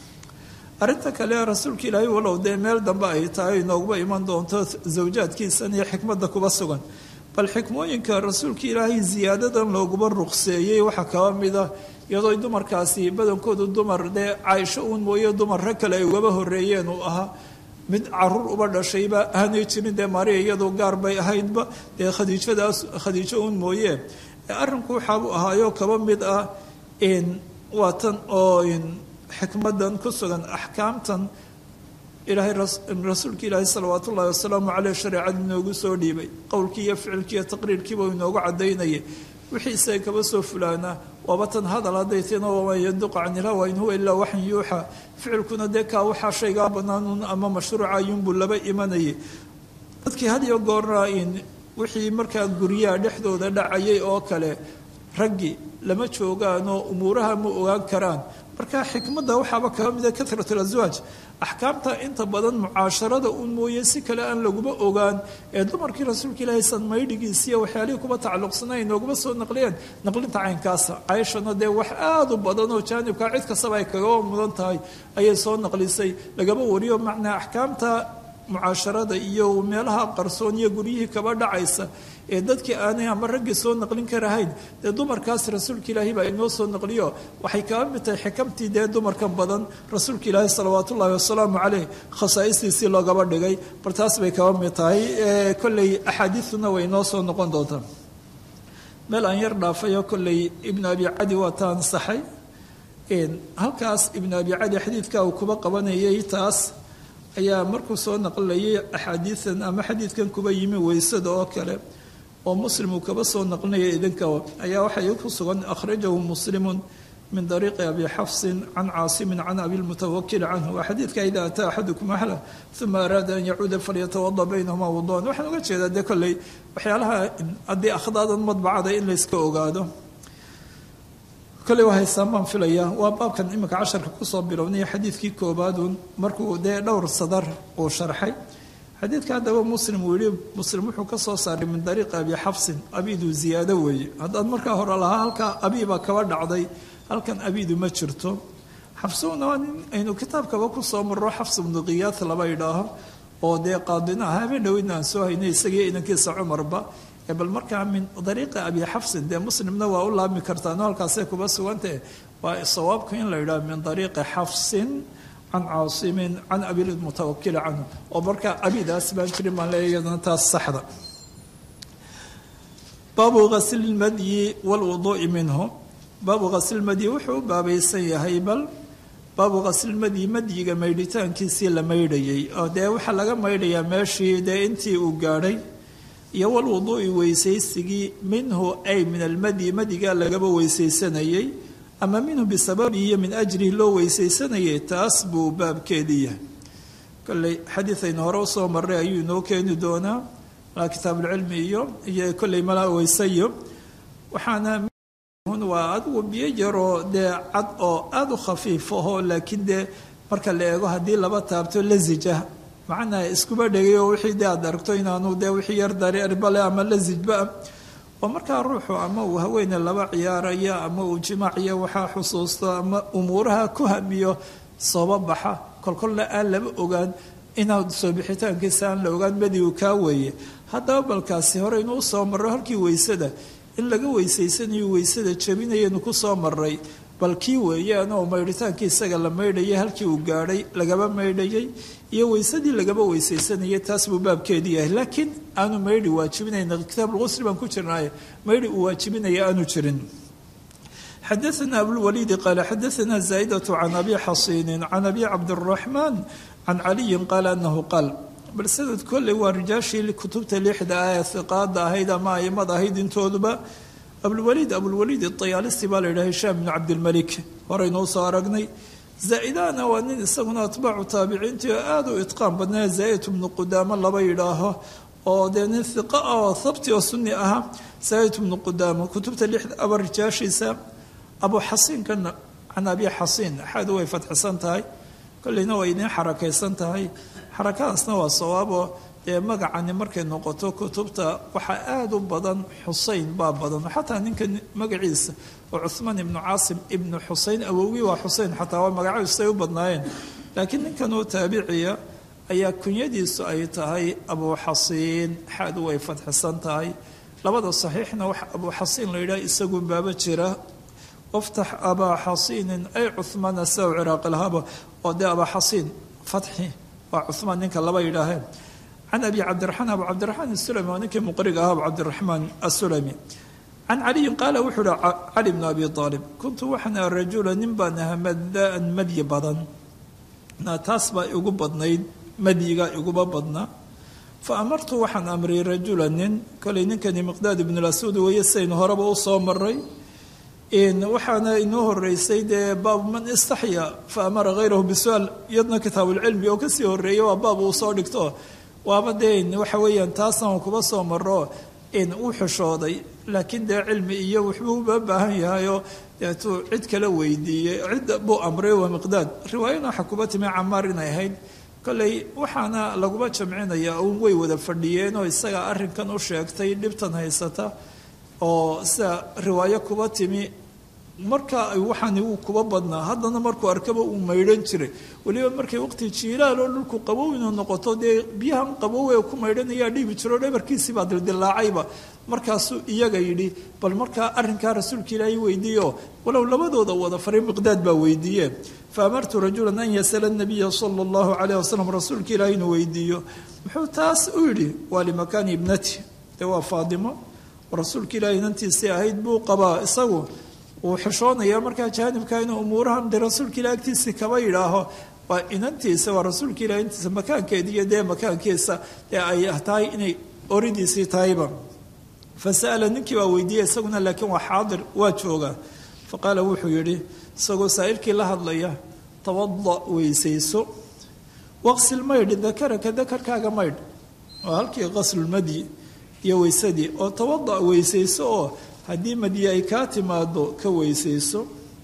arrinta kale rasuulka ilaahay walow dee meel dambe ay tahay inooguba iman doonto zawjaadkiisan iyo xikmadda kuba sugan bal xikmooyinka rasuulka ilaahay ziyaadadan looguba ruqseeyey waxaa kaba mida iyadoo dumarkaasi badankoodu dumar dee caaisho uun mooye dumar rag kale ay ugaba horeeyeen uu ahaa mid caruur uba dhashayba aanay jirin dee maria iyadoo gaar bay ahaydba dee khadiijadaas khadiijo uun mooye arrinku waxaabuu ahaayo kaba mid ah waa tan oo xikmadan ku sugan axkaamtan ilaahay rasuulka ilaahay salawaat ullahi wasalaamu caleyh shareecada inoogu soo dhiibay qowlkii iyo ficilkii iyo taqriirkiiba inoogu cadaynayay wixii isaga kaba soo fulaana waaba tan hadal hadday tina waman yanduqu can ilhawa in huwa ilaa waxan yuuxa ficilkuna dee kaa waxaa shaygaa banaanun ama mashruuca ayuunbuu laba imanayay dadkii had iyo goorna in wixii markaa guryaha dhexdooda dhacayay oo kale raggii lama joogaanoo umuuraha ma ogaan karaan marka xikmadda waxaaba kaga mida katrat alaswaaj axkaamta inta badan mucaasharada un mooye si kale aan laguma ogaan ee dumarkii rasuulka ilaahay san maydhigiisiiyo waxyaalihii kuba tacalluqsanay nooguma soo naqliyeen naqlinta caynkaasa cayshana dee wax aada u badan oo jaanibkaa cid kastaba ay kagaba mudan tahay ayay soo naqlisay lagaba wariyo macnaa axkaamta mucaasharada iyo meelaha qarsoon iyo guryihii kaba dhacaysa ee dadkii aanay ama raggii soo naqlin karahayn dee dumarkaas rasuulka ilaahay baa inoo soo naqliyo waxay kaba mid tahay xikamtii dee dumarkan badan rasuulka ilaahay salawaat ullaahi wasalaamu caleyh khasaa'istiisii loogaba dhigay bal taas bay kaba mid tahay kolley axaadiiduna way inoo soo noqon doontaa meel aan yar dhaafayo kolley ibnu abi cadi waa ta ansaxay halkaas ibnu abi cadi xadiidka uu kuba qabanayay taas ayaa markuu soo naqlinayay axaadiidan ama xadiidkan kuba yimi weysada oo kale oo muslim uu kaba soo naqlinaya idinka ayaa waxay ku sugan akhrajahu muslimun min dariiqi abi xafsin can caasimin can abi lmutawakil canhu waa xadiidka ida ataa axadukum ahla uma araada an yacuuda falyatawada baynahuma wuduan waxaan uga jeedaa dee kolley waxyaalaha haddii akhdaadan madbacada in layska ogaado kolley waa haystaan baan filaya waa baabkan iminka casharka kusoo bilownay xadiidkii koobaadun markuu dee dhowr sadar uu sharxay xadiidka haddaba muslim uu yihi muslim wuxuu ka soo saaray min dariiqi abi xafsin abidu ziyaado weeye haddaad markaa hore lahaa halkaa abiibaa kaba dhacday halkan abidu ma jirto xafsuna waa nin aynu kitaabkaba kusoo marro xafs ibnu qiyaad laba idhaaho oo dee qaadina ah habeen dhoweyna aan soo haynay isagii inankiisa cumarba bal markaa min dariiqi abi xafsin dee muslimna waa u laabmi kartaano halkaasay kuba sugantahe waa sawaabka in la yidhaho min dariiqi xafsin can caasimin can abilmutawakili canhu oo markaa abidaas baan jirin baan leeya iyadana taas saxda baabu ghasli lmadyi walwuduu'i minhu baabu ghasli lmadyi wuxuu u baabaysan yahay bal baabu qaslilmadyi madyiga maydhitaankiisii la maydhayay oo dee waxaa laga maydhayaa meeshii dee intii uu gaadhay iyo walwuduu'i weysaysigii minhu ay min almadyi madyigaa lagaba weysaysanayay ama minhu bisababihi iyo min ajrihi loo weysaysanayay taas buu baabkeedii yahay kolley xadiid aynu hore usoo marray ayuu inoo keeni doonaa malaa kitaabulcilmi iyo iyo kolley malaa weysayo waxaana waa adigu biyo yaroo dee cad oo aada u khafiif aho laakiin dee marka la eego haddii laba taabto lasijah macnaa iskuba dhegay oo wixii dee aad aragto inaanu dee wixii yar dareerbale ama lasijba oo markaa ruuxu ama uu haweene laba ciyaaraya ama uu jimaaciyo waxaa xusuusto ama umuuraha ku hamiyo sooba baxa kolkolna aan laba ogaan inaad soo bixitaankiisa aan la ogaan badigu kaa weeye haddaba balkaasi hore inuu soo marro halkii weysada in laga weysaysanayo weysada jabinayanu ku soo maray bal kii weeyaan oo maydhitaankii isaga la maydhayay halkii uu gaadhay lagaba maydhayay iyo weysadii lagaba weysaysanayay taas buu baabkeedii yahay laakiin aanu maydhi waajibinayna kitaabulqusri baan ku jirnaaye maydhi uu waajibinaya aanu jirin xadaثna abulwaliidi qaala xadaثna zaa'idatu can abi xasiinin can abi cabdiraxmaan can caliyin qaala anahu qaal bal sanad kolley waa rijaashii kutubta lixda ah ee hiqaada ahayd ama aimada ahayd intooduba abulwaliid abulwaliid iطayaalisti baa la yidhaha hishaam bnu cabdilmalik horeynuu soo aragnay zaa'idana waa nin isaguna atbaacu taabiciintii oo aada u itqaan badnaa zaa'id bnu qudaamo laba yidhaaho oo dee nin hiqa ah oo habti oo sunni ahaa zaa'id bnu qudaamo kutubta lixda aba rijaashiisa abu xasiinkana can abi xasiin axaadu way fadxisan tahay kolleyna way idiin xarakaysan tahay xarakadaasna waa sawaabo dee magacani markay noqoto kutubta waxaa aada u badan xuseyn baa badan xataa ninka magaciisa oo cuhmaan ibnu caasim ibnu xuseyn awowgii waa xuseyn xataa waa magacaisay u badnaayeen laakiin ninkan oo taabiciya ayaa kunyadiisu ay tahay abu xasiin xaadu way fadxisan tahay labada saxiixna waxa abu xasiin la yidhaha isagu baaba jira waftax abaa xasiinin ay cuhmaana saw ciraaqi lahaba oo dee abaa xasiin fatxi waa cuhmaan ninka laba yidhaaheen can abi cabdiraxmaan abu cabdiraxmaan asulami waa ninkii muqriga ah abu cabdiraxmaan asulami can caliyin qaala wuxuu uhi cali bnu abi aalib kuntu waxaan aha rajula nin baan ahaa madaan madyi badan taas baa igu badnayd madyiga iguba badnaa fa amartu waxaan amriyay rajula nin kolay ninkani miqdaad ibnu lasuud weeye sidaynu horeba u soo maray waxaana inoo horeysay dee baabu man istaxya fa amara hayrahu bisuaal iyadna kitaabulcilmi oo kasii horeeya waa baab uu soo dhigto waaba dee waxa weeyaan taasna kuba soo maro u xishooday laakiin dee cilmi iyo wuxbuu uba baahan yahayoo deetuu cid kala weydiiyey cid buu amray waa miqdaad riwaayana waxaa kuba timi camaar inay ahayd kolley waxaana laguma jamcinaya uun way wada fadhiyeenoo isagaa arrinkan u sheegtay dhibtan haysata oo sida riwaayo kuba timi markaa ay waxaani wuu kuba badnaa haddana markuu arkaba uu maydhan jiray weliba markay waqti jiilaal oo dhulku qabow inuu noqoto dee biyahan qabow ee ku maydhanayaa dhiibi jiro dhabarkiisiibaa dildilaacayba markaasuu iyaga yidhi bal markaa arrinkaa rasuulka ilaahay weydiiyo walow labadooda wada faray miqdaad baa weydiiye fa amartu rajulan an yasala nabiya sala allahu calayh wasalam rasuulka ilaahay inuu weydiiyo muxuu taas u yidhi waa limakaani ibnati dee waa faadimo rasuulka ilaahay inantiisii ahayd buu qabaa isagu wuu xishoonayaa markaa jaanibka inuu umuurahan de rasuulka ilahi agtiisii kaba yidhaaho waa inantiisa waa rasuulka ilahi intiisa makaankeediiyo dee makaankiisa ee ay tahay inay oridiisii tahayba fa sa'ala ninkii baa weydiiyey isaguna laakiin waa xaadir waa jooga fa qaala wuxuu yidhi isagoo saa'ilkii la hadlaya tawada weysayso waqsil maydh dakaraka dakarkaaga maydh waa halkii qaslulmadyi iyo weysadii oo tawada weysayso oo haddii madyi ay kaa timaado ka weysayso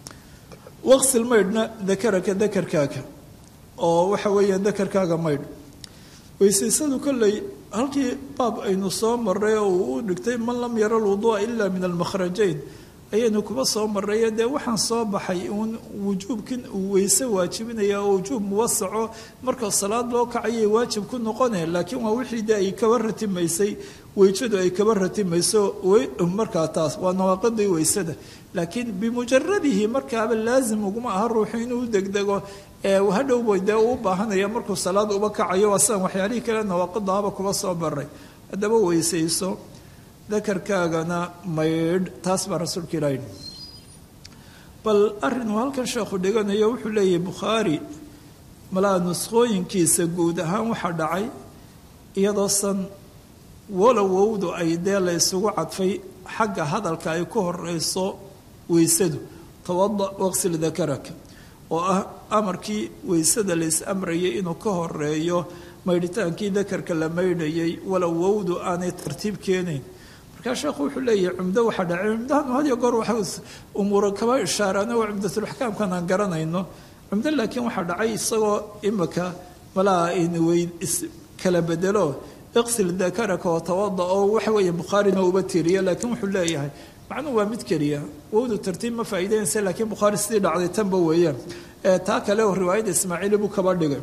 waqsil maydhna dakaraka dakarkaaga oo waxa weeyaan dakarkaaga maydh weysaysadu kolley halkii baab aynu soo maray oo uu u dhigtay man lam yara alwuduu'a ila min almakhrajayn ayaynu kuba soo marayo dee waxaan soo baxay uun wujuubkin uu weyse waajibinaya oo wujuub muwasaco marka salaad loo kacayay waajib ku noqone laakiin waa wixii dee ay kaba ratimaysay weysadu ay kaba ratimayso markaa taas waa nawaaqidii weysada laakiin bimujaradihi markaaba laazim uguma aha ruuxu inuu degdego hadhowba dee uu baahanaya markuu salaad uba kacayo waa sidan waxyaalihii kale nawaaqidahaba kuba soo baray haddaba weysayso dakarkaagana maydh taas baa rasuulka ilaahi bal arrinuu halkan sheekhu dhiganayo wuxuu leeyahay bukhaari malaa nuskhooyinkiisa guud ahaan waxaa dhacay iyadoo san walowowdu ay dee la ysugu cadfay xagga hadalka ay ku horeyso weysadu tawada waqsil dakaraka oo ah amarkii weysada la is amrayay inuu ka horeeyo maydhitaankii dakarka la maydhayay walow wowdu aanay tartiib keenayn markaa sheekhu wuxuu leeyahay cumdo waxaa dhacay cumdahan hadiyo goor waxa umuura kaba ishaaraan waa cumdatulaxkaamkan aan garanayno cumdo laakiin waxaa dhacay isagoo imika malaa inwey kala bedelo iqsil dakaraka oo tawada oo waxa weeye bukhaarina uba tiriya laakiin wuxuu leeyahay macnuhu waa mid keliya wowdu tartiib ma faa'iideynaysa laakiin bukhaari sidii dhacday tanba weeyaan taa kale oo riwaayadda ismaaciili buu kaba dhigay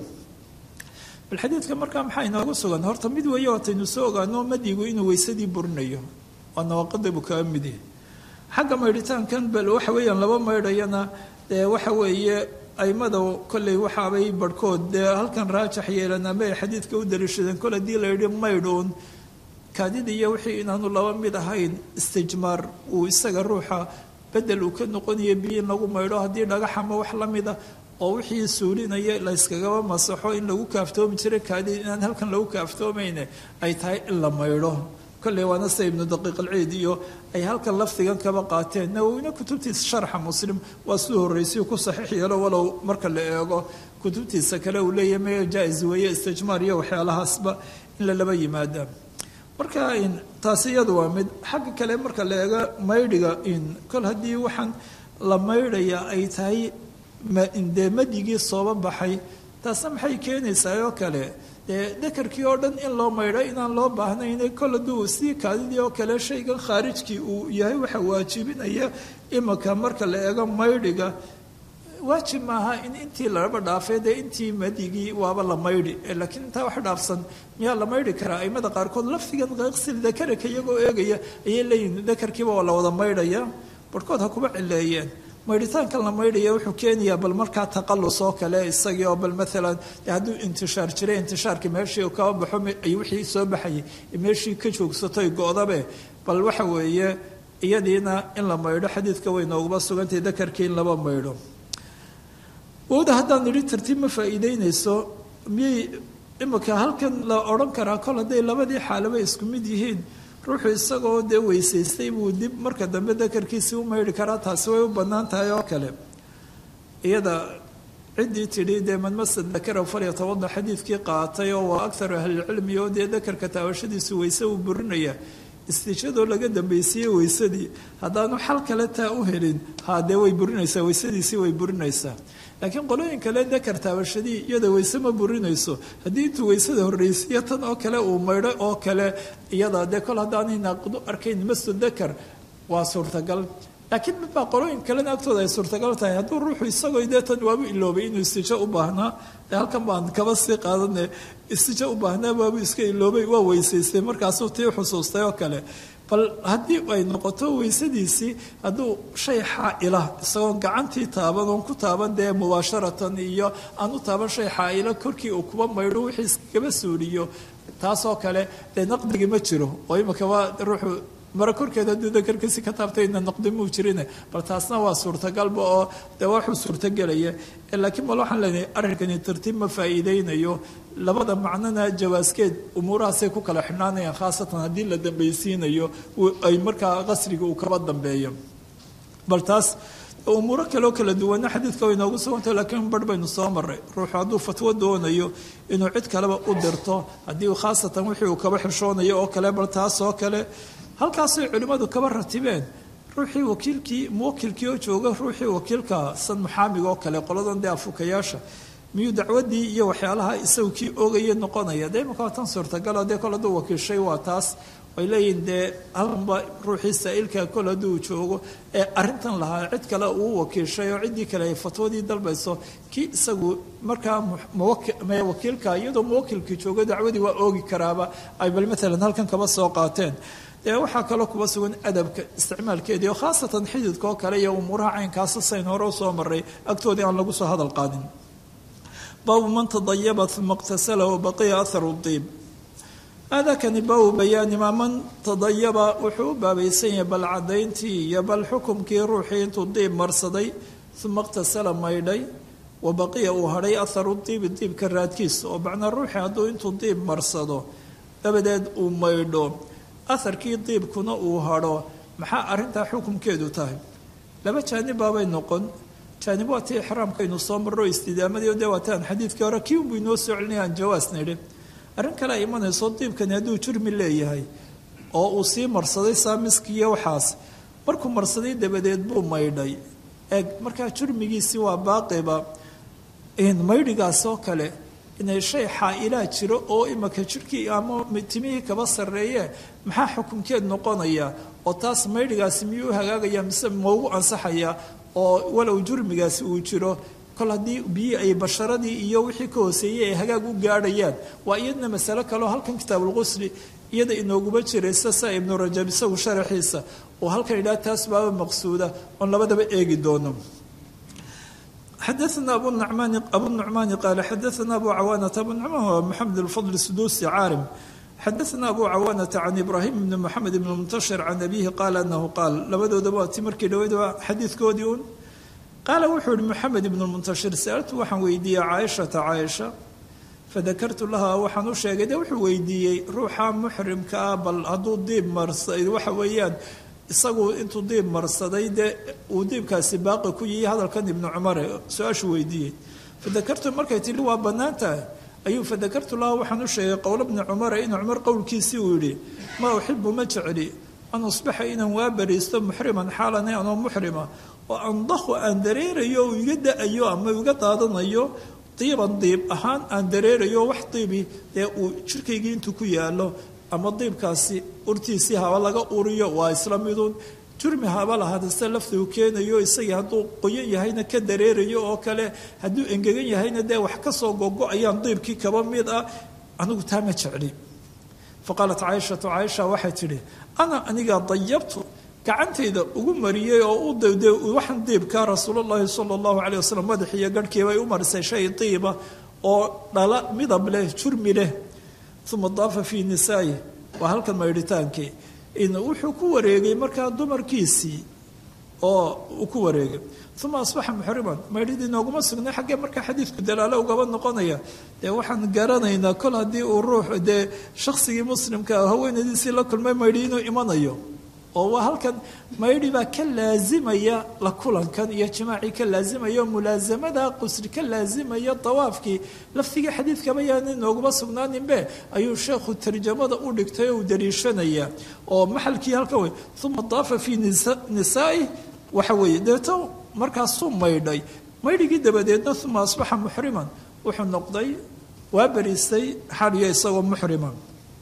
bal xadiidka markaa maxaa inoogu sugan horta mid weeye waataynu soo ogaano madigu inuu weysadii burinayo waa nawaaqada buu kaga mid yahay xagga maydhitaankan bal waxa weeyaan laba maydhayana dee waxa weeye aimada kolley waxaabay barhkood dee halkan raajax yeelan ama ay xadiidka u daliishadeen kol haddii la yidhi maydhuun kaadida iyo wixii inaanu laba mid ahayn istijmaar uu isaga ruuxa bedel uu ka noqonayo biyo in lagu maydho haddii dhagax ama wax la mida oo wixii suulinaya la yskagaba masaxo in lagu kaaftoomi jiray kaadida inaan halkan lagu kaaftoomayne ay tahay in la maydho kolley waana sida ibnu daqiiq alciid iyo ay halkan lafdigan kaba qaateen nawowina kutubtiisa sharxa muslim waa siduu horreysay ku saxiix yeelo walow marka la eego kutubtiisa kale uu leeyahay maya jaa-is weeye istijmaar iyo waxyaalahaasba in la laba yimaada marka taasi iyadu waa mid xagga kale marka la eego maydhiga in kol haddii waxaan la maydhaya ay tahay dee madigii sooba baxay taasna maxay keenaysaa oo kale dee dakarkii oo dhan in loo maydho inaan loo baahnayn kol hadduu sii kaadidii oo kale shaygan khaarijkii uu yahay waxa waajibinaya imika marka la eego maydhiga waajib maaha in intii laraba dhaafay dee intii madigii waaba la maydhi laakiin intaa wax dhaafsan miyaa la maydhi karaa aimada qaarkood lafdigan qsil dakaraka iyagoo eegaya ayay leeyihin dakarkiiba waa la wada maydhaya barhkood ha kuba cileeyeen maydhitaankan la maydhaya wuxuu keenayaa bal markaa taqalus oo kale isagii oo bal maalan hadduu intishaar jiray intishaarkii meeshii kaba baxo ay wixii soo baxayay meeshii ka joogsato go-dabe bal waxa weeye iyadiina in la maydho xadiidka way nooguba sugantahay dakarkii in laba maydho wowda haddaan nidhi tartiib ma faa'iideynayso miyay imika halkan la odhan karaa kol hadday labadii xaalaba isku mid yihiin ruuxu isagoo dee weysaystay buu dib marka dambe dakarkiisii u maydhi karaa taasi way u bannaan tahay oo kale iyada ciddii tidhi dee manmasa dakara falyatawada xadiidkii qaatay oo waa akharu ahlilcilmi oo dee dakarka taabashadiisu weyse uu burinaya istijadoo laga dambaysiiyey weysadii haddaanu xal kale taa u helin haa dee way burinaysaa weysadiisii way burinaysaa laakiin qolooyin kale dakar taabashadii iyada weyse ma burinayso haddii intuu weysada horreysiiyo tan oo kale uu maydho oo kale iyada dee kol haddaanay naaqidu arkayn masu dakar waa suurtagal laakiin mid baa qolooyin kalena agtooda ay suurtagal tahay hadduu ruuxu isagoo dee tan waabu iloobay inuu istijo u baahnaa dee halkan baan kaba sii qaadane istijo u baahnaa waabu iska iloobay waa weysaystay markaasuu tii xusuustay oo kale bal haddii ay noqoto weysadiisii hadduu shay xaa-ila isagoon gacantii taaban oon ku taaban dee mubaasharatan iyo aan u taaban shay xaa-ila korkii uu kuba maydho wixii iskaba suuliyo taasoo kale dee naqdigi ma jiro oo imika waa ruuxu mare korkeeda hadduu dakarkiisi ka taabtayna naqdi muu jirine bal taasna waa suurtagalba oo dee waxuu suurtagelaya laakiin bal waxaan leenahay arrinkani tartiib ma faa'iideynayo labada macnona jawaaskeed umuurahaasay ku kala xidhnaanayaan khaasatan haddii la dambaysiinayo ay markaa qasriga uu kaba dambeeyo bal taas umuuro kaleo kala duwana xadiidka way noogu sugantah laakiin barh baynu soo maray ruuxu hadduu fatwo doonayo inuu cid kaleba u dirto haddii khaasatan wixii uu kaba xishoonayo oo kale bal taas oo kale halkaasay culimmadu kaba ratibeen ruuxii wakiilkii muwakilkii oo jooga ruuxii wakiilka san muxaamiga oo kale qoladan dee afukayaasha miyuu dacwadii iyo waxyaalaha isagu kii oogaya noqonaya dee imaka waa tan suurtagala dee kol hadduu wakiilshay waa taas ay leeyihin dee halkanba ruuxii saa-ilka kol hadduu joogo ee arrintan lahaa cid kale uu wakiilshay oo ciddii kale ay fatwadii dalbayso kii isagu markaa wakiilka iyadoo muwakilkii joogo dacwadii waa oogi karaaba ay bal maalan halkan kaba soo qaateen dee waxaa kaloo kuba sugan adabka isticmaalkeedii oo khaasatan xididka oo kale iyo umuuraha caynkaasa sayn hore u soo maray agtoodii aan lagu soo hadal qaadin baabu man tadayaba uma iqtasala wabaqiya aharu diib aadakani baabu bayaani maa man tadayaba wuxuu u baabaysan yahay bal caddayntii iyo bal xukumkii ruuxii intuu diib marsaday uma iqtasala maydhay wa baqiya uu hadhay aharu diibi diibka raadkiisa oo macnaa ruuxii hadduu intuu diib marsado dabadeed uu maydho aharkii diibkuna uu hadho maxaa arrintaa xukumkeedu tahay laba jaanib baabay noqon jaanib waa tii ixraamkaynu soo marro istidaamadii dee waataan xadiidkii hore kii unbuu inoo soo celinaya aan jawaas nidhi arrin kale ay imanayso diibkani hadduu jurmi leeyahay oo uu sii marsaday saamiskiiyo waxaas markuu marsaday dabadeed buu maydhay eeg markaa jurmigiisii waa baaqiba maydhigaas oo kale inay shay xaa-ilaa jiro oo imaka jirkii ama timihii kaba sarreeye maxaa xukunkeed noqonaya oo taas maydhigaasi miyuu u hagaagaya mise maugu ansaxaya oo walow jurmigaasi uu jiro kol haddii biyii ay basharadii iyo wixii ka hooseeyey ay hagaag u gaadhayaan waa iyadna masalo kaleo halkan kitaabulqusli iyada inooguma jiraysa sa ibnu rajab isagu sharaxiisa oo halkan idhaha taas baaba maqsuuda oon labadaba eegi doono xadaana abu nucmaani abu nucmaani qaala xadaana abu cawaanata abu nucmaan waa maxamed alfadl suduusi caarim xadaana abu cawaanata can ibraahim bni moxamed ibni muntashir can abihi qaala anahu qaal labadoodaba waa ti markii dhaweyd waa xadiidkoodii un qaala wuxuu yihi moxamed ibnu muntashir saaltu waxaan weydiiyey caaishata caaisha fadakartu laha waxaan u sheegay de wuxuu weydiiyey ruuxa muxrimka ah bal hadduu diib marsaday waxa weeyaan isagu intuu diib marsaday dee uu diibkaasi baaqi ku yihi hadalkan ibnu cumare su-aashu weydiiyey fadakartu markay tihi waa bannaan tahay ayuu fadakartu laha waxaan u sheegay qowlo bni cumare in cumar qowlkiisii uu yidhi maa uxibu ma jecli an usbaxa inaan waa bariisto muxriman xaalana anoo muxrima oo andahu aan dareerayo o iga da-ayo ama iga daadanayo diiban diib ahaan aan dareerayo wax diibi dee uu jirkaygii intuu ku yaalo ama diibkaasi urtiisii haba laga uriyo waa isla midun jurmi haba lahaadase laftuu keenayo isagii hadduu qoyan yahayna ka dareerayo oo kale hadduu engegan yahayna dee wax kasoo gogo-ayaan diibkii kaba mid ah anigu taa ma jecli fa qaalat caaishatu caaisha waxay tidhi ana anigaa dayabtu gacantayda ugu mariyey oo u dawde waxaan diibka rasuulullahi sala allahu calay wasalam madaxiiyo garhkiibay u marisay shay diiba oo dhala midab leh jurmi leh uma daafa fii nisaayi waa halkan maydhitaankii wuxuu ku wareegay markaa dumarkiisii oo uu ku wareegay uma asbaxa muxriman maydhidii nooguma sugnay xaggee markaa xadiidku dalaalo ugaba noqonaya dee waxaan garanaynaa kol haddii uu ruux dee shaksigii muslimka haweenadiisii la kulmay maydhi inuu imanayo oo waa halkan maydhi baa ka laazimaya la kulankan iyo jimaacii ka laazimaya mulaasamada qusri ka laazimaya dawaafkii laftigii xadiidkaba yaana nooguma sugnaaninbe ayuu sheekhu tarjamada u dhigtay oo uu daliishanaya oo maxalkii halkan wey uma daafa fii nisaai waxa weeye deeto markaasuu maydhay maydhigii dabadeedna uma asbaxa muxriman wuxuu noqday waa beriistay xaliyo isagoo muxriman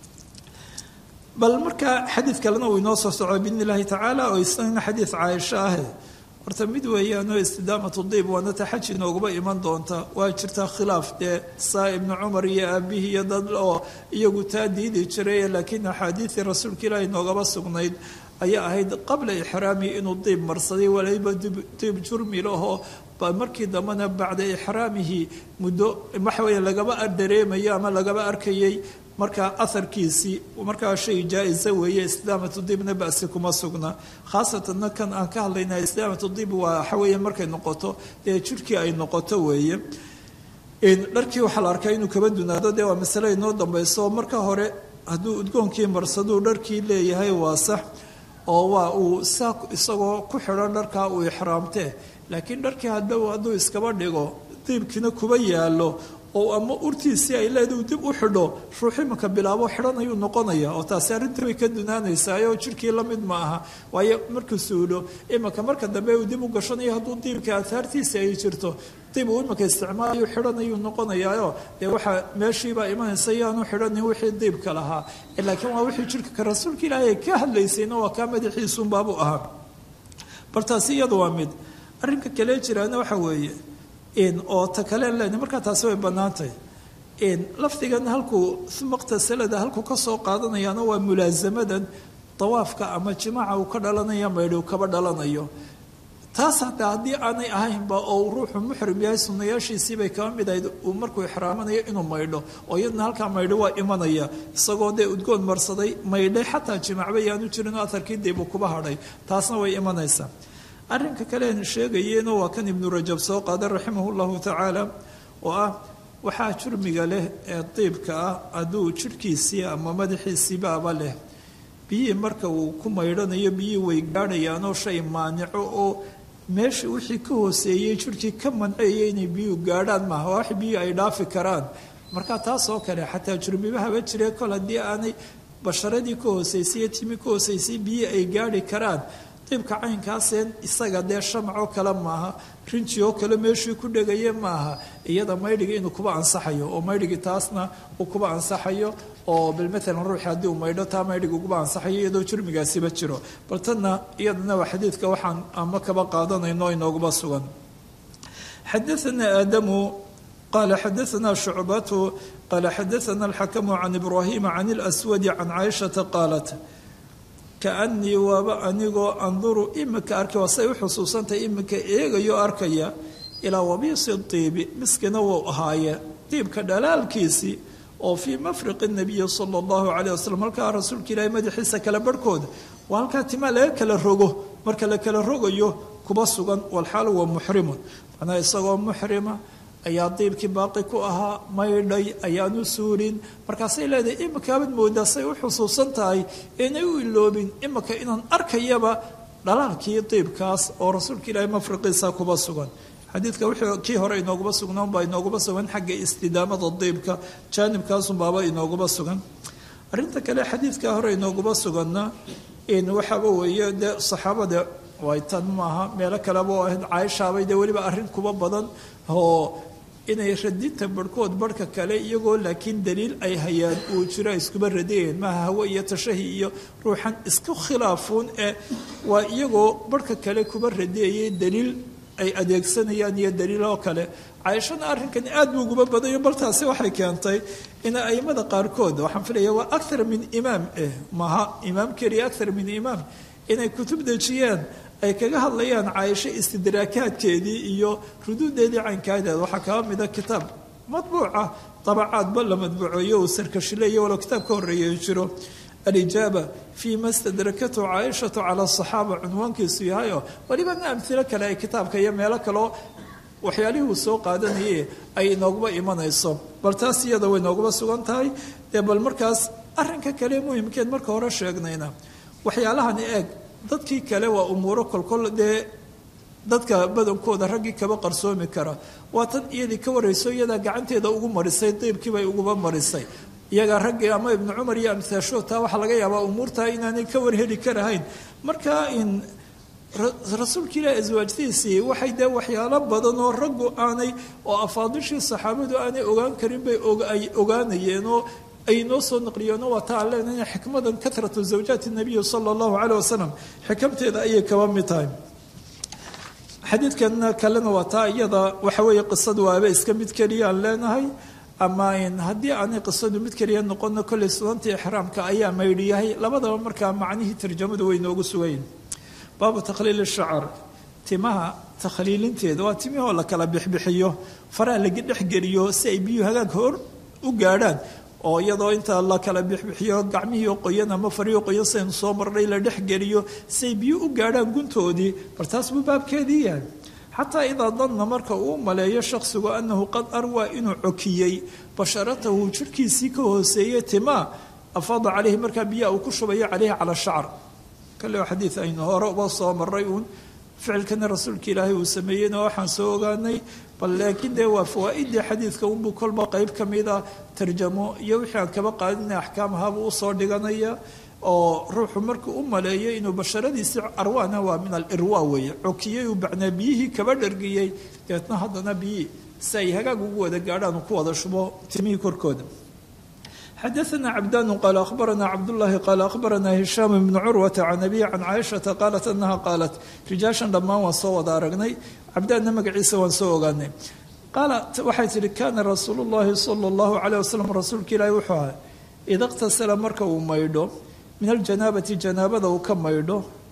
bal markaa xadiid kalena uu inoo soo soco biidn illaahi tacaala oo isagana xadiid caaisho ahe horta mid weeyaanoo istidaamatu diib waana ta xaj inoogaba iman doonta waa jirtaa khilaaf dee saa ibnu cumar iyo aabihii iyo dad oo iyagu taa diidi jiray laakiin axaadiidii rasuulka ilaahi inoogaba sugnayd ayaa ahayd qabla ixraami inuu diib marsaday waliba diib jurmi lahoo markii dambena bacda ixraamihi muddo waxa weeye lagaba dareemayo ama lagaba arkayay markaa aharkiisii markaa shay jaa-isa weeye istidaamatu dibna basi kuma sugna khaasatanna kan aan ka hadlayna istidaamatu dib waa waxa weeye markay noqoto dee jirhkii ay noqoto weeye dharkii waxaa la arkaa inuu kaba dunaado dee waa masale inoo dambayso marka hore hadduu udgoonkii marsaduu dharkii leeyahay waa sax oo waa uu saa isagoo ku xidhan dharkaa uu ixraamtee laakiin dharkii hadhow hadduu iskaba dhigo diibkiina kuba yaalo oo ama urtiisii ay leedahu dib u xidho ruux imanka bilaabo xidhan ayuu noqonaya oo taasi arrinta way ka dunaanaysaayoo jirkii la mid ma aha waayo markuu suulo imanka marka dambe uu dib u gashanayo hadduu diibka ahaartiisi ay jirto dib uu imanka isticmaalayu xidhan ayuu noqonayaayo dee waxaa meeshiibaa imanaysa yaanu xidhanin wixii diibka lahaa laakiin waa wixii jirka ka rasuulka ilaahay ka hadlaysayna waa kaa madaxiisuunbaabu ahaa bal taasi iyada waa mid arrinka kale jiraana waxa weeye oo ta kale len markaa taasi way bannaantahay lafdigan halkuu maqtasalada halkuu ka soo qaadanayaana waa mulaasamadan dawaafka ama jimaaca uu ka dhalanaya maydhi uu kaba dhalanayo taas hataa haddii aanay ahaynba oo ruuxu muxrim yahay sunayaashiisiibay kaba mid ahayd uu markuu ixraamanayo inuu maydho oo iyadna halkaa maydho waa imanaya isagoo dee udgoon marsaday maydhay xataa jimacba yaanu jirin oo aharkii diibuu kuba hadhay taasna way imanaysaa arrinka kale aan sheegayeeno waa kan ibnu rajab soo qaaday raximahu llahu tacaala oo ah waxaa jurmiga leh ee diibka ah hadduu jidhkiisii ama madaxiisiibaaba leh biyihii marka uu ku maydhanayo biyihii way gaadhayaanoo shay maanico oo meesha wixii ka hooseeyey jidhkii ka manceeyay inay biyuhu gaadhaan maaha wax biyuhu ay dhaafi karaan marka taas oo kale xataa jurmibahaba jiree kol haddii aanay basharadii ka hooseysay iyo timi ka hooseysay biyihii ay gaadhi karaan diibka caynkaaseen isaga dee shamacoo kale maaha rinji oo kale meeshii ku dhegaya maaha iyada maydhigii inuu kuba ansaxayo oo maydhigii taasna uu kuba ansaxayo oo bal maalan ruuxi haddii uu maydho taa maydhigi uguba ansaxayo iyadoo jurmigaasiba jiro bal tanna iyadana waa xadiidka waxaan ama kaba qaadanayno inooguba sugan xadaana aadamu qala xadaana shucbatu qala xadaana alxakamu can ibraahima can اlswadi can caaishata qaalat kaanii waaba anigoo anduru imika arkay waa say u xusuusantahay imika eegayo arkaya ilaa wabiisi diibi miskina wuu ahaaye diibka dhalaalkiisii oo fii mafriqi nabiyi sala allahu calayh wasalam halkaa rasuulka ilaahay madaxiisa kala barhkooda waa halkaa timaa laga kala rogo marka la kala rogayo kuba sugan walxaal waa muxrimun macnaa isagoo muxrima ayaa diibkii baaqi ku ahaa maydhay ayaanu suurin markaasay leedahay imikaabaad moodaa say u xusuusan tahay inay u iloobin imika inaan arkayaba dhalaalkii diibkaas oo rasuulka ilaahay mafriqiisa kuba sugan xadiidka wuxuu kii hore inooguba sugnaan baa inooguba sugan xagga istidaamada diibka jaanibkaasunbaaba inooguba sugan arrinta kale xadiidka hore inooguba suganna in waxaaba weeye dee saxaabada way tan maaha meelo kaleba oo ahayd caaishaabay dee weliba arrin kuba badan oo inay radinta barhkood barhka kale iyagoo laakiin daliil ay hayaan uu jiro iskuba radiyeen maaha hawe iyo tashahi iyo ruuxan isku khilaafuun ee waa iyagoo barhka kale kuba radiyayay daliil ay adeegsanayaan iyo daliiloo kale caaishana arrinkan aad buu uguba badayo bal taasi waxay keentay in aimada qaarkood waxaan filaya waa akthar min imaam eh maaha imaam keliya akthar min imaam inay kutub dejiyeen ay kaga hadlayaan caaisho istidraakaadkeedii iyo ruduudeedii caynkaadeed waxaa kaba mida kitaab madbuuca dabacaadba la madbuuceeyo uu sarkashileeyo walow kitaab ka horreeya jiro alijaaba fii ma stadrakathu caaishatu cala asaxaaba cunwaankiisu yahayo welibana amhilo kale ay kitaabka iyo meelo kaleo waxyaalihii uu soo qaadanayay ay inooguba imanayso bal taas iyada way nooguba sugan tahay dee bal markaas arrinka kale muhimkeed marka hore sheegnayna waxyaalahani eeg dadkii kale waa umuuro kolkol dee dadka badankooda raggii kaba qarsoomi kara waa tan iyadii ka warayso iyadaa gacanteeda ugu marisay diibkiibay uguba marisay iyagaa raggii ama ibnu cumar iyo amsaashood taa waxaa laga yaabaa umuurtaa inaanay ka warheli karahayn marka in rasuulka ilaah aswaajtiisii waxay dee waxyaalo badan oo raggu aanay oo afaadishii saxaabadu aanay ogaan karin bay ay ogaanayeen oo ay noo soo naqliyeen waa taa aan leenahay xikmadan katratu zawjaati nabiyi sala allahu caleyh wasalam xikamteeda ayay kaba mid tahay xadiidkan kalena waa taa iyada waxa weeye qisadu waaba iska mid keliya aan leenahay ama haddii aanay qisadu mid keliya noqono kolley sunantii ixraamka ayaa maydhiyahay labadaba markaa macnihii tarjamadu way noogu sugayn baabu takhliil shacar timaha takhliilinteeda waa timihoo la kala bixbixiyo faraha laga dhexgeliyo si ay biyuhu hagaag hor u gaadhaan oo iyadoo inta la kala bixbixiyo gacmihii qoyan ama farihii qoyan saynu soo marnay la dhexgeliyo si ay biyuhu u gaadhaan guntoodii bal taas buu baabkeedii yahay xataa idaa danna marka uu maleeyo shakhsigu annahu qad arwaa inuu cokiyey basharatahu jirhkiisii ka hooseeyey timaa afaada caleyhi markaa biyaha uu ku shubayo caleyhi cala shacr kale xadiid aynu hore uba soo maray uun ficilkana rasuulka ilaahay uu sameeyeyna waxaan soo ogaanay bal laakiin dee waa fawaa-idii xadiidka unbuu kolba qeyb ka mida tarjamo iyo wixii aan kaba qaadina axkaamahabuu usoo dhiganaya oo ruuxu markuu u maleeyo inuu basharadiisii carwaana waa min alirwa weeye cokiyey uu bacnaa biyihii kaba dhargiyey deetna haddana biyihii si ay hagaag ugu wada gaadhaan uu ku wada shubo timihii korkooda xadaثna cabdanu qaala akhbarana cabdullahi qaala akhbarana hishaam ibnu curwata can abihi can caaishata qaalat anaha qaalat rijaashan dhammaan waan soo wada aragnay cabdaanna magaciisa waan soo ogaanay qaalat waxay tihi kaana rasuulu llahi sala اllahu alayh wasalam rasuulka ilaahi wuxuu ahaa ida اqtasala marka uu maydho min aljanaabati janaabada uu ka maydho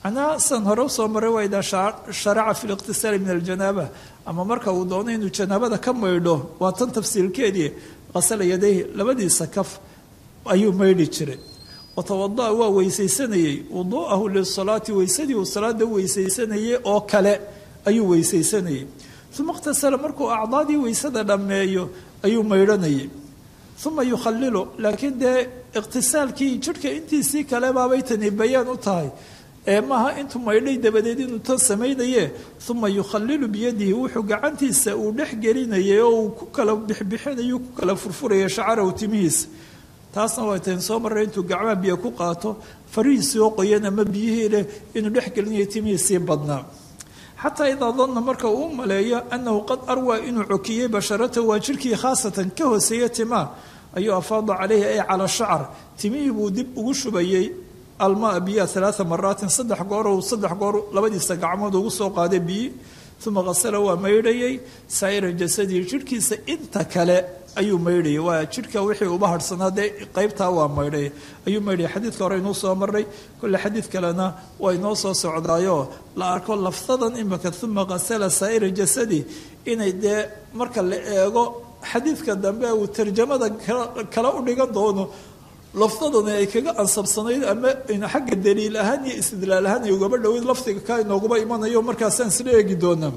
macnaha san hore usoo maray waa idaa sharaca fi liqtisaali min aljanaaba ama marka uu doono inuu janaabada ka maydho waa tan tafsiilkeedii qasala yadayhi labadiisa kaf ayuu maydhi jiray watawada'a waa weysaysanayey wuduu'ahu lisalaati weysadii uu salaada weysaysanayey oo kale ayuu weysaysanayey uma iqhtasala markuu acdaadii weysada dhammeeyo ayuu maydhanayay uma yukhalilu laakiin dee iqhtisaalkii jidhka intiisii kale baabay tani bayaan u tahay ee maaha intuu maydhay dabadeed inuu tan samaynaye uma yukhalilu biyadihi wuxuu gacantiisa uu dhex gelinayay oo uu ku kala bixbixinayo ku kala furfuraya shacarahu timihiisa taasna waa tan soo marray intuu gacmaha biyo ku qaato farihiisii oo qoyan ama biyihii leh inuu dhex gelinayo timihiisii badnaa xataa idaa danna marka uu u maleeyo annahu qad arwaa inuu cokiyey basharatahu waa jirkii khaasatan ka hooseeya timaa ayuu afaada calayhi ay cala shacar timihii buu dib ugu shubayey almaa biya alaaa maraatin saddex goor uu saddex goor labadiisa gacmood ugu soo qaaday biyi uma qasala waa maydhayey saa'ira jasadihi jidhkiisa inta kale ayuu maydhayay waa jidhka wixii uba harhsanaa dee qaybtaa waa maydhay ayuu maydhayay xadiidka hore inuu soo maray kolle xadiid kalena waa inoo soo socdaayoo la arko laftadan imika uma qasala saa'ira jasadi inay dee marka la eego xadiidka dambe uu tarjamada kala u dhigan doono laftadani ay kaga ansabsanayd ama xagga daliil ahaan iyo istidlaal ahaan ay ugaba dhoweyd lafdiga kaa inooguba imanayo markaasaan isla eegi doonaa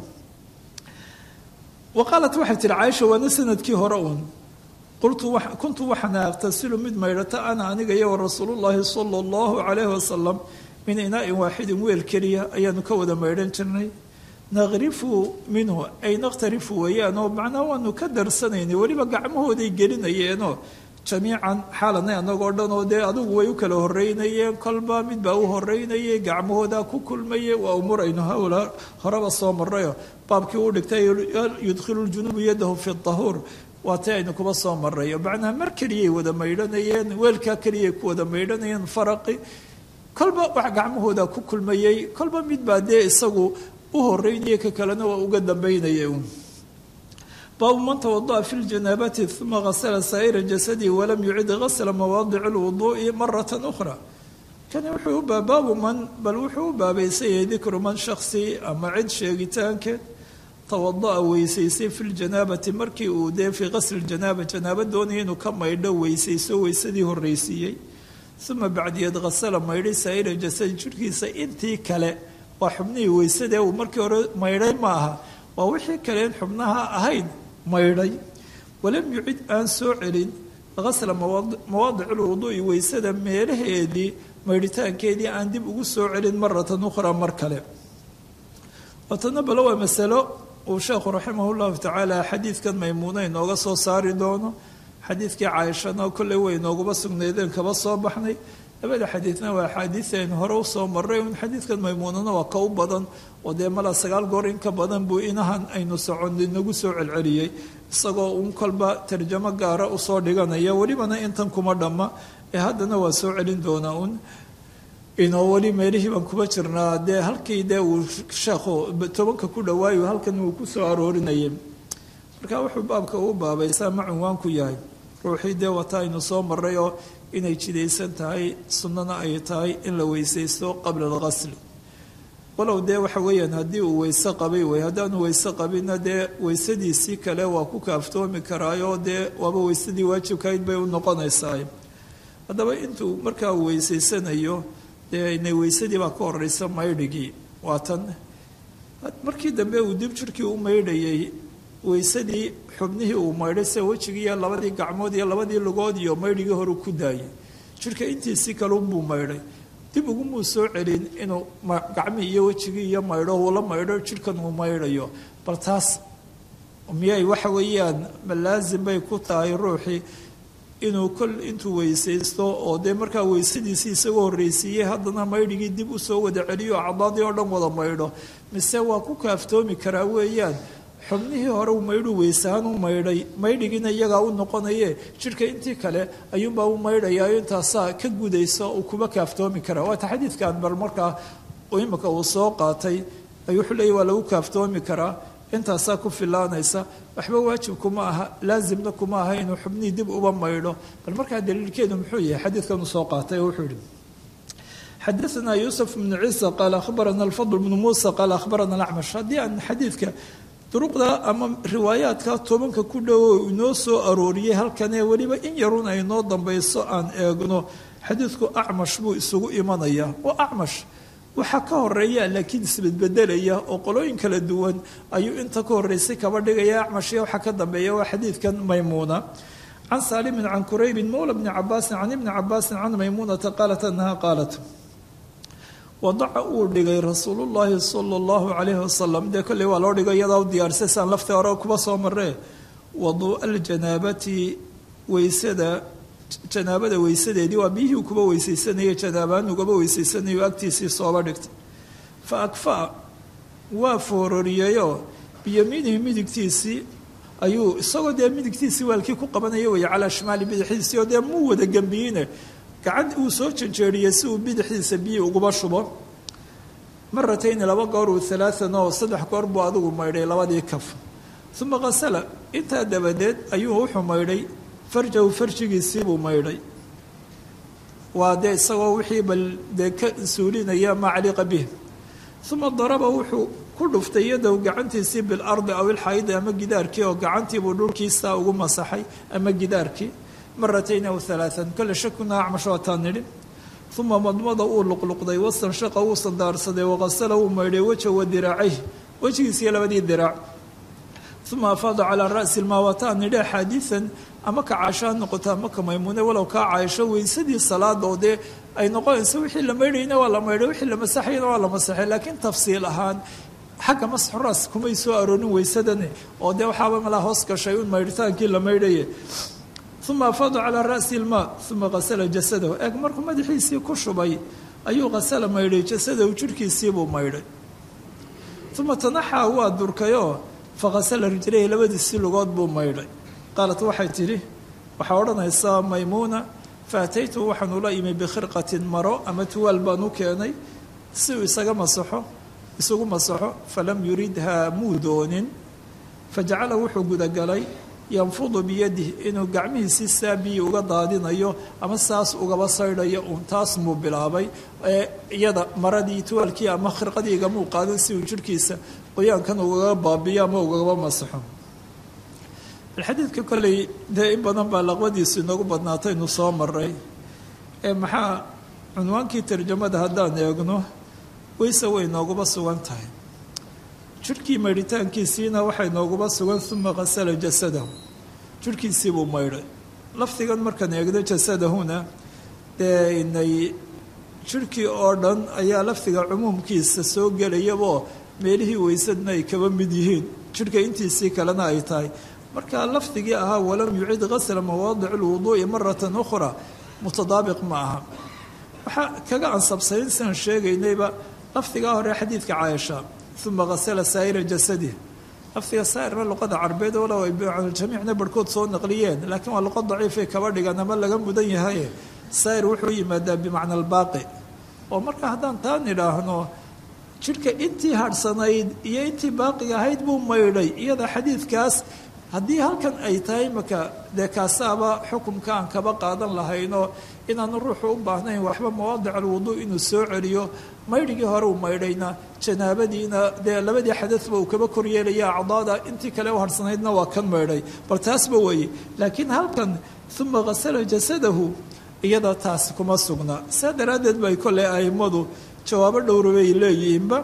wa qaalat waxay tihi caaisha waana sanadkii hore uun qultu kuntu waxaana aqtasilu mid maydhata ana aniga iyo wa rasuulullaahi sala allahu calayhi wasalam min inaa'in waaxidin weel keliya ayaanu ka wada maydhan jirnay naqrifu minhu ay naqtarifu weeyaan oo macnaa waanu ka darsanaynay weliba gacmahooday gelinayeenoo jamiican xaalanay anagoo dhan oo dee adigu way u kala horeynayeen kolba mid baa u horeynayay gacmahoodaa ku kulmaye waa umuur aynu hawla horeba soo marayo baabkii uu dhigtay yudkhilu ljunuubu yadahu fi dahuur waa tay aynu kuba soo marayo macnaha mar keliyay wada maydhanayeen weelkaa keliyay ku wada maydhanayeen faraqi kolba wax gacmahoodaa ku kulmayey kolba mid baa dee isagu u horeynaya ka kalena waa uga dambaynaya baabu man tawada'a fi ljanaabati uma gasala saa'ira jasadihi walam yucid gasla mawaadici lwuduu'i marata ukhra kani wuxuu ubaa baabu man bal wuxuu u baabaysanyay dikru man shaksi ama cid sheegitaankeed tawada'a weysaysay fi ljanaabati markii uu dee fii qasli janaaba janaaba doonaya inuu ka maydho weysayso weysadii horreysiiyey uma bacdiyeed gasala maydhay saa'ira jasadi jidhkiisa intii kale waa xubnihii weysadee uu markii hore maydhay ma aha waa wixii kaleen xubnaha ahayd maydhay walam yucid aan soo celin gasla mawaadic lwuduu'i weysada meelaheedii maydhitaankeedii aan dib ugu soo celin maratan ukhraa mar kale watana bale waa masalo uu sheekhu raximah llahu tacaala xadiidkan maymuuna inooga soo saari doono xadiidkii caaishana kolley way inoogaba sugnaydeen kaba soo baxnay labada xadiidna waa axaadiid aynu hore usoo maray un xadiidkan maymuunana waa ka u badan oo dee mala sagaal goor in ka badan buu inahan aynu socon inagu soo celceliyey isagoo un kolba tarjamo gaara usoo dhiganaya welibana intan kuma dhamma ee haddana waa soo celin doonaa un inoo weli meelihii baan kuba jirnaa dee halkii dee uu sheekhu tobanka ku dhawaayo halkan uu ku soo aroorinayay marka wuxuu baabka uu baabaysaa ma cunwaanku yahay ruuxii dee wata aynu soo maray oo inay jidaysan tahay sunnana ay tahay in la weysaysto qabla alqasli walow dee waxa weeyaan haddii uu weyse qabay wey haddaanu weyse qabinna dee weysadiisii kale waa ku kaaftoomi karaayo dee waaba weysadii waajibkayd bay u noqonaysaa haddaba intuu markaa uu weysaysanayo dee inay weysadii baa ka horeysa maydhigii waa tan markii dambe uu dib jirkii u maydhayay weysadii xubnihii uu maydhay sida wejigiiyo labadii gacmood iyo labadii lugood iyo maydhigii hore ku daayay jirka intiisii kalunbuu maydhay dib ugumuu soo celin inuu gacmihii iyo wejigii iyo maydho uula maydho jirkan uu maydhayo bal taas miyay waxa weeyaan malaasim bay ku tahay ruuxii inuu kol intuu weysaysto oo dee markaa weysadiisii isagoo horreysiiyey haddana maydhigii dib usoo wada celiyo acdaadii oo dhan wada maydho mise waa ku kaaftoomi karaa weeyaan xubnihii hore uu maydhu weysahaan u maydhay maydhigiina iyagaa u noqonaye jidhka intii kale ayuunbaa u maydhayaa intaasaa ka gudaysa uu kuba kaaftoomi karaa waata xadiidkan bal markaa imika uu soo qaatay ay wuxuu leeyay waa lagu kaaftoomi karaa intaasaa ku filaanaysa waxba waajib kuma aha laasimna kuma aha inuu xubnihii dib uba maydho bal markaa daliilkeedu muxuu yahay xadiidkan uu soo qaatay oo wuxuu yihi xadaثna yuusuf bnu ciisa qaala akhbarana alfadl bnu muusa qaala akhbarana alacmash haddii aan xadiidka duruqda ama riwaayaadka tobanka ku dhowo inoo soo arooriyey halkanee weliba in yarun ay noo dambayso aan eegno xadiidku acmash buu isugu imanaya oo acmash waxaa ka horeeya laakiin isbedbedelaya oo qolooyin kala duwan ayuu inta ka horeysay kaba dhigaya acmashya waxaa ka dambeeya waa xadiidkan maymuuna can saalimin can quraybin mowla bni cabaasin can ibni cabaasin can maymuunata qaalat anaha qaalat wadaca uu dhigay rasuulullaahi sala allahu calayhi wasalam dee kolley waa loo dhigay iyadaa u diyaarisay saan laftii hore kuba soo maree waduu'a aljanaabati weysada janaabada weysadeedii waa biyihii kuba weysaysanayay janaabaan ugaba weysaysanayo agtiisii sooba dhigtay fa akfaa waa foororiyeyoo biyamiinihi midigtiisii ayuu isagoo dee midigtiisii waalkii ku qabanaya weeye calaa shimaali bidixdiisii oo dee muu wada gembiyiine gacan uu soo janjeeriyey si uu bidixdiisa biyii uguba shubo maratayni laba goor uu alaaan oo saddex goor buu adigu maydhay labadii kaf uma qasala intaa dabadeed ayuu wuxuu maydhay farjahu farjigiisiibuu maydhay waa dee isagoo wixii bal dee ka suulinaya maa caliqa bih uma daraba wuxuu ku dhuftay yadow gacantiisii bilardi aw ilxaydi ama gidaarkii oo gacantiibuu dhulkiisaa ugu masaxay ama gidaarkii maratayn aw alaaan kole shakuna acmash waataan nidhi uma madmada uu luqluqday wastanshaqa wuu sandaarsaday waqasala wuu maydhay weja wa diraacayh wejigiisiiyo labadii diraac uma afaada calaa ra'si lmaa waataan nidhi axaadiian ama ka caasho ha noqoto ama ka maymuune walow kaa caaisho weysadii salaada oo dee ay noqonayso wixii la maydhayna waa la maydhay wixii la masaxayna waa la masaxay laakiin tafsiil ahaan xagga masxu raas kumay soo aroorin weysadani oo dee waxaaba malaa hoos gashay un maydhitaankii la maydhaye uma afaada calaa ra'si lmaa uma qasala jasadahu eeg markuu madaxiisii ku shubay ayuu qasala maydhay jasadahu jirhkiisiibuu maydhay uma tanaxaa waa durkayoo faqasala rijlayhi labadiisii lugood buu maydhay qaalat waxay tidhi waxaa odhanaysaa maymuuna faataytu waxaan ula imi bikhirqatin maro ama tuwaal baan u keenay si uu isaga masaxo isugu masaxo falam yuridhaa muu doonin fajacala wuxuu gudagalay yanfudu biyadih inuu gacmihiisii saa biyi uga daadinayo ama saas ugaba saydhayo uun taas muu bilaabay ee iyada maradii tuwaalkii ama khirqadii igamuu qaadan si uu jirhkiisa qoyaankan ugaga baabiyo ama ugagaba masaxo xadiidka kolley dee in badan baa laqbadiisu inoogu badnaataynu soo maray ee maxaa cunwaankii tarjamada haddaan eegno weyse way nooguba sugan tahay jirhkii maydhitaankiisiina waxay nooguba sugan uma qasala jasadahu jirhkiisiibuu maydhay lafdigan markaan eegno jasadahuna dee inay jirhkii oo dhan ayaa lafdiga cumuumkiisa soo gelayaboo meelihii weysadna ay kaba mid yihiin jirhka intiisii kalena ay tahay marka lafdigii ahaa walam yucid gasla mawaadic lwuduu'i maratan ukhra mutadaabiq ma aha waxaa kaga ansabsayn siaan sheegaynayba lafdigaa hore xadiidka caaisha uma qasala saa'ira jasadih lafdiga saa'irna luqada carbeed walow ay jamiicna barhkood soo naqliyeen laakiin waa luqad daciifay kaba dhigan ama laga mudan yahaye saa'ir wuxuu yimaadaa bimacna albaaqi oo marka haddaan taan idhaahno jidhka intii hadhsanayd iyo intii baaqiga ahayd buu maydhay iyada xadiidkaas haddii halkan ay tahay maka dee kaasaaba xukumka aan kaba qaadan lahayno inaanu ruuxu u baahnayn waxba mawaadic alwuduu inuu soo celiyo maydhigii hore uu maydhayna janaabadiina dee labadii xadadba uu kaba koryeelaya acdaada intii kale u harsanaydna waa kan maydhay bal taasba weeye laakiin halkan uma qasala jasadahu iyada taasi kuma sugna saa daraaddeed bay kolley a'immadu jawaabo dhowrabay leeyihiinba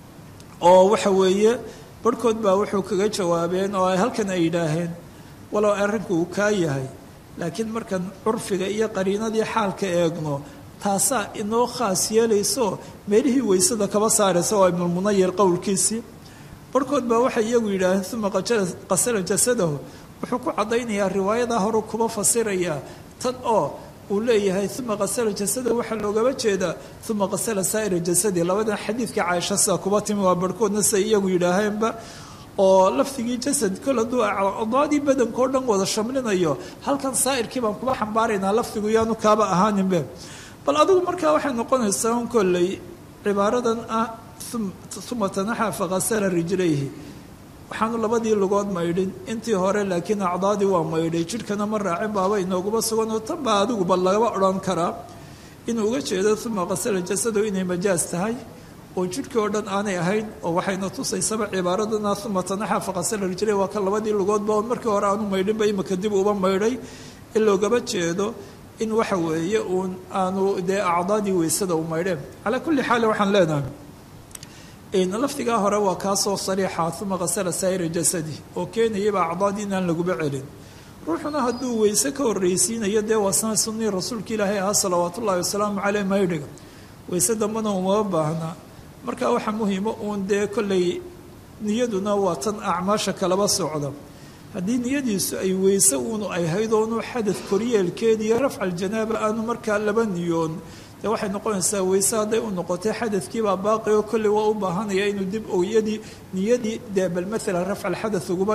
oo waxa weeye barhkood baa wuxuu kaga jawaabeen oo ay halkan ay yidhaaheen walow arrinku uu kaa yahay laakiin markan curfiga iyo qariinadii xaalka eegno taasaa inoo khaas yeelayso meelihii weysada kaba saaraysa waa ibnulmunayir qowlkiisii barhkood baa waxay iyagu yidhaaheen uma qasala jasadahu wuxuu ku caddaynayaa riwaayadaa horu kuba fasirayaa tan oo uu leeyahay uma qasala jasada waxaa loogaba jeedaa uma qasala saa'ira jasadi labadan xadiidka caaisha sidaa kuba timi waa barhkoodna siay iyagu yidhaaheenba oo lafdigii jasad kol hadduu acdaadii badankao dhan wada shamlinayo halkan saa'irkii baan kuba xambaaraynaa lafdigu yaanu kaaba ahaaninbe bal adigu markaa waxay noqonaysaa un kolley cibaaradan ah uma tanaxa faqasala rijlayhi waxaanu labadii lugood maydhin intii hore laakiin acdaadii waa maydhay jidhkana ma raacin baaba inooguma sugan oo tan baa adigu bal lagaba odhan karaa inuu uga jeedo uma qasala jasado inay majaas tahay oo jidhkii oo dhan aanay ahayn oo waxayna tusaysaba cibaaradana uma tanaxa faqasala rijlay waa ka labadii lugoodba oon markii hore aanu maydhinba imika dib uba maydhay in loogaba jeedo in waxa weeye uun aanu dee acdaadii weysada u maydheen calaa kulli xaal waxaan leenahay lafdigaa hore waa kaasoo sariixa uma qasala saa'ira jasadi oo keenayaba acdaadii inaan laguba celin ruuxuna hadduu weyse ka horreysiinayo dee waa sana sunnii rasuulka ilaahay ahaa salawaatu ullahi wasalaamu caleyh maydhiga weyse dambana umama baahnaa marka waxaa muhiima uun dee kollay niyaduna waa tan acmaasha kalaba socda haddii niyadiisu ay weyse uunu ay hayd oonu xadad koryeelkeed iyo rafca aljanaaba aanu markaa laba niyoon dee waxay noqonaysaa weyse hadday u noqotay xadadkiibaa baaqi oo kolley waa u baahanaya inuu dib oyadii niyadii dee bal maalan rafca alxadad uguba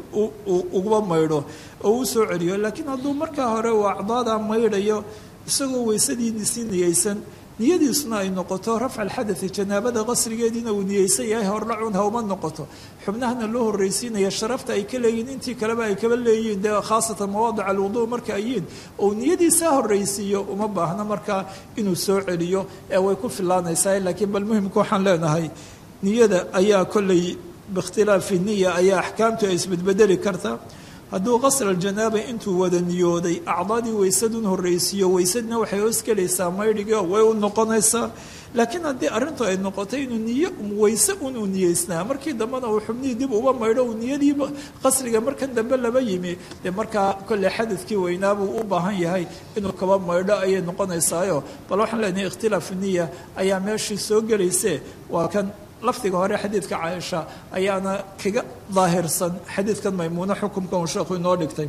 uguba maydho oo u soo celiyo laakiin hadduu markaa hore uu acdaadaa maydhayo isagoo weysadii sii niyeysan niyadiisuna ay noqoto rafca alxadai janaabada qasrigeediina uu niyeysan yahay hordhacun hawma noqoto xubnahana loo horreysiinaya sharafta ay ka leeyihin intii kaleba ay kaba leeyihiin dee khaasatan mawaadic alwuduu marka ayiin ou niyadiisaa horreysiiyo uma baahno markaa inuu soo celiyo ee way ku filaanaysaa laakiin bal muhimka waxaan leenahay niyada ayaa kolley biikhtilaafi niya ayaa axkaamtu ay isbedbedeli karta hadduu qasr aljanaaba intuu wada niyooday acdaadii weysadun horreysiiyo weysadna waxay hoos gelaysaa maydhigii way u noqonaysaa laakiin haddii arrintu ay noqotay inuu niyo weyse un uu niyeysnaa markii dambena uu xubnihii dib uba maydho uu niyadii qasriga markan dambe laba yimi dee markaa kolley xadadkii weynaabuu u baahan yahay inuu kaba maydho ayay noqonaysaayo bal waxaan leenahay ikhtilaafu niya ayaa meeshii soo gelayse waa kan lafdiga hore xadiidka caaisha ayaana kaga daahirsan xadiidkan maymuuno xukumka uu sheekhu inoo dhigtay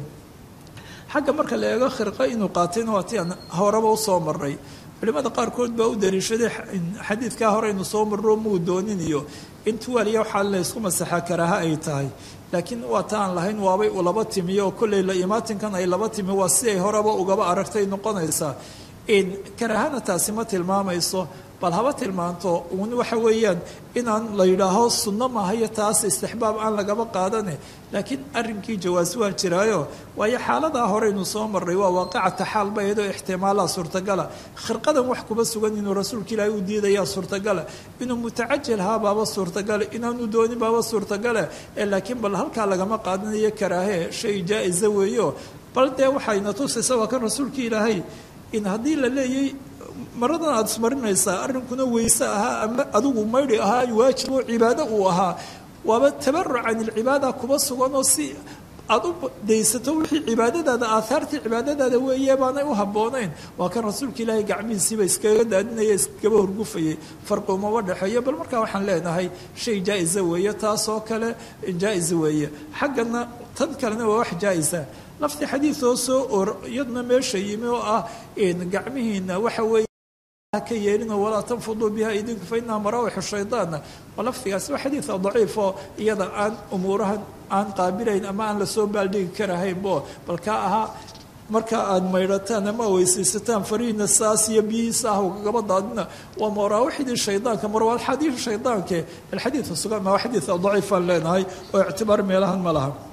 xagga marka la eego khirqo inuu qaatayna waa ti aan horeba usoo maray culimada qaarkood baa u dariishaday xadiidkaa hore inu soo marro muu doonin iyo in tuwaaliya waxaa laysku masaxaa karaaha ay tahay laakiin waa ta aan lahayn waabay u laba timiyo oo kolley la imaatinkan ay laba timi waa si ay horeba ugaba aragtay noqonaysaa karaahana taasi ma tilmaamayso bal haba tilmaanto uun waxa weeyaan inaan la yidhaaho sunno maahayo taas istixbaab aan lagaba qaadane laakiin arrinkii jawaas waa jiraayo waayo xaaladaa horeynu soo marray waa waaqicata xaal ba iyadoo ixtimaalaa suurtagala khirqadan wax kuma sugan inuu rasuulka ilaahay u diidayaa suurtagala inuu mutacajilhaa baaba suurtagala inaanu doonin baaba suurtagala ee laakiin bal halkaa lagama qaadanayo karaahe shay jaa-isa weeyo bal dee waxayna tusaysa waa kan rasuulka ilaahay in haddii la leeyay maradan aada ismarinaysaa arrinkuna weyse ahaa ama adigu maydhi ahaa waajib oo cibaado uu ahaa waaba tabaruc can ilcibaada kuba sugan oo si aada u daysato wixii cibaadadaada aahaartii cibaadadaada weeye baanay u habboonayn waa kan rasuulka ilaahay gacmihiisiiba iskaga daadinaya iskaba horgufayay farqi umaba dhexeeyo bal markaa waxaan leenahay shay jaa-isa weeye taasoo kale jaa-is weeye xaggana tan kalena waa wax jaa-isa lafti xadiid oo soo or iyadna meesha yimi oo ah gacmihiina waxa weeye ka yeelino walaa tanfuduu biha idinku fa inaha maraawixu shaydaanna waa lafdigaasi waa xadiida daciif oo iyada aan umuurahan aan qaabilayn ama aan lasoo baaldhigi karahaynbo bal kaa ahaa marka aada maydhataan ama weysaysataan farihiina saas iyo biyihiisa ah gaba daadina waa maraawaxdii shaydaanka marwaaxadii shaydaanke alxadiida sugan waa xadiida daciifaan leenahay oo ictibaar meelahan ma laha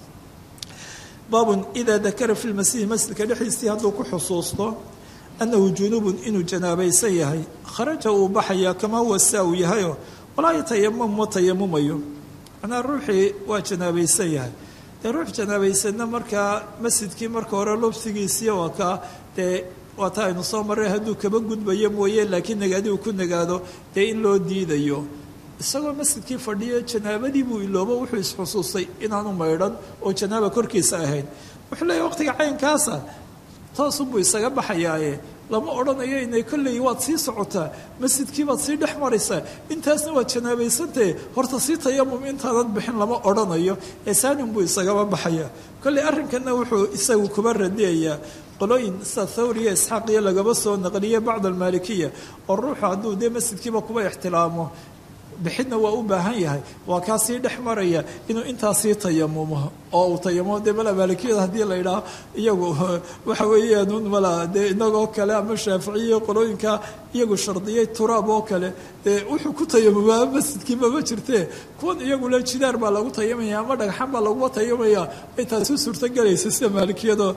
baabun idaa dakara fi lmasjidi masjidka dhexdiisii hadduu ku xusuusto annahu junubun inuu janaabaysan yahay kharaja uu baxayaa kamaa huwa saa uu yahayo walaa yatayamam ma tayamumayo macnaa ruuxii waa janaabaysan yahay dee ruux janaabaysanna markaa masjidkii marka hore lobsigiisii waa kaa dee waa ta aynu soo marray hadduu kaba gudbayo mooye laakiin nagaadi uu ku nagaado dee in loo diidayo isagoo masjidkii fadhiyo janaabadii buu iloobo wuxuu isxusuustay inaanu maydhan oo janaaba korkiisa ahayd wuxuu leeyahy waqtiga caynkaasa toosunbuu isaga baxayaaye lama odhanayo inay kolley waad sii socotaa masjidkii baad sii dhex maraysaa intaasna waad janaabaysantahe horta sii tayamum intaanad bixin lama odhanayo ee saanin buu isagaba baxayaa kolley arrinkanna wuxuu isagu kuba radiyayaa qolooyin sida thawriya isxaaq iyo lagaba soo naqliye bacd almaalikiya oo ruuxu hadduu dee masjidkiiba kuba ixtilaamo bixidna waa u baahan yahay waa kaa sii dhex maraya inuu intaa sii tayamumo oo uu tayamumo dee mala maalikiyada haddii la idhaaho iyagu waxa weeyaan un mala dee inagoo kale ama shaaficiya qolooyinka iyagu shardiyay turaab oo kale dee wuxuu ku tayamumaa masjidkiiba ma jirtee kuwan iyagule jidaar baa lagu tayamaya ama dhagxan baa laguma tayamaya intaasi suurtogelaysa sida maalikiyada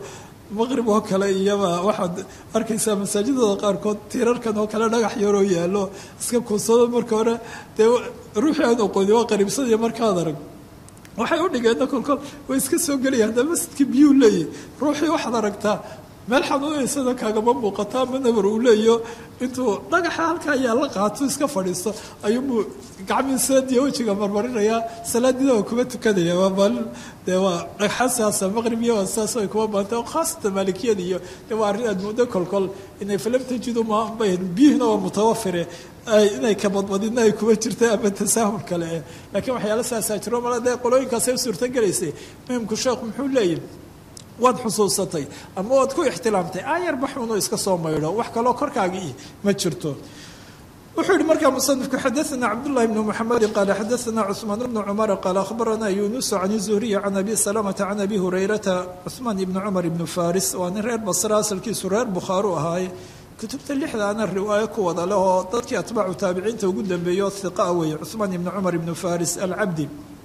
maqrib oo kale iyaba waxaad arkaysaa masaajidada qaarkood tiirarkan oo kale dhagax yaroo yaallo iska kuunsado marka hore dee ruuxii aan oqooni waa qariibsadiyo markaad arag waxay u dhigeenna kolkol way iska soo gelayaan hadda masjidkii biyuu leeyahy ruuxii waxaad aragtaa meel xanuunaysada kaagama muuqata ama nabar uu leeyo intuu dhagaxa halkaa ayaa la qaato iska fadhiisto ayuubuu gacmihiisadiyo wejiga marmarinayaa salaadida waa kuma tukanaya waa maalin dee waa dhagxasaasa maqrib iyo saas ay kuma baanta khaasatan maalikiyada iyo dee waa arrin aad muddo kolkol inay falam tajidu maanbay biyuhuna waa mutawafire inay kabadbadina ay kuma jirta ama tasaahul kale eh laakiin waxyaala saasaa jiro mala dee qolooyinkaasay u suurtogelaysay muhimku sheekhu muxuu leeyahy waad xusuusatay ama waad ku ixtilaamtay aayar baxuno iska soo maydho wax kaloo korkaagii ma jirto wuxuu yihi markaa musanifku xadaana cabdullahi bni muxamedi qaala xadaana cusmaan bnu cumara qaala akhbarana yunusu can zuhriyi can abi salamata can abi hurayrata cusmaan ibni cumar ibnu faris waa nin reer basra asalkiisu reer bukhaaru ahaaye kutubta lixdaana riwaayo ku wada leh oo dadkii atbaacu taabiciinta ugu dambeeyo hiqa weeye cusmaan ibni cumar ibnu faris alcabdi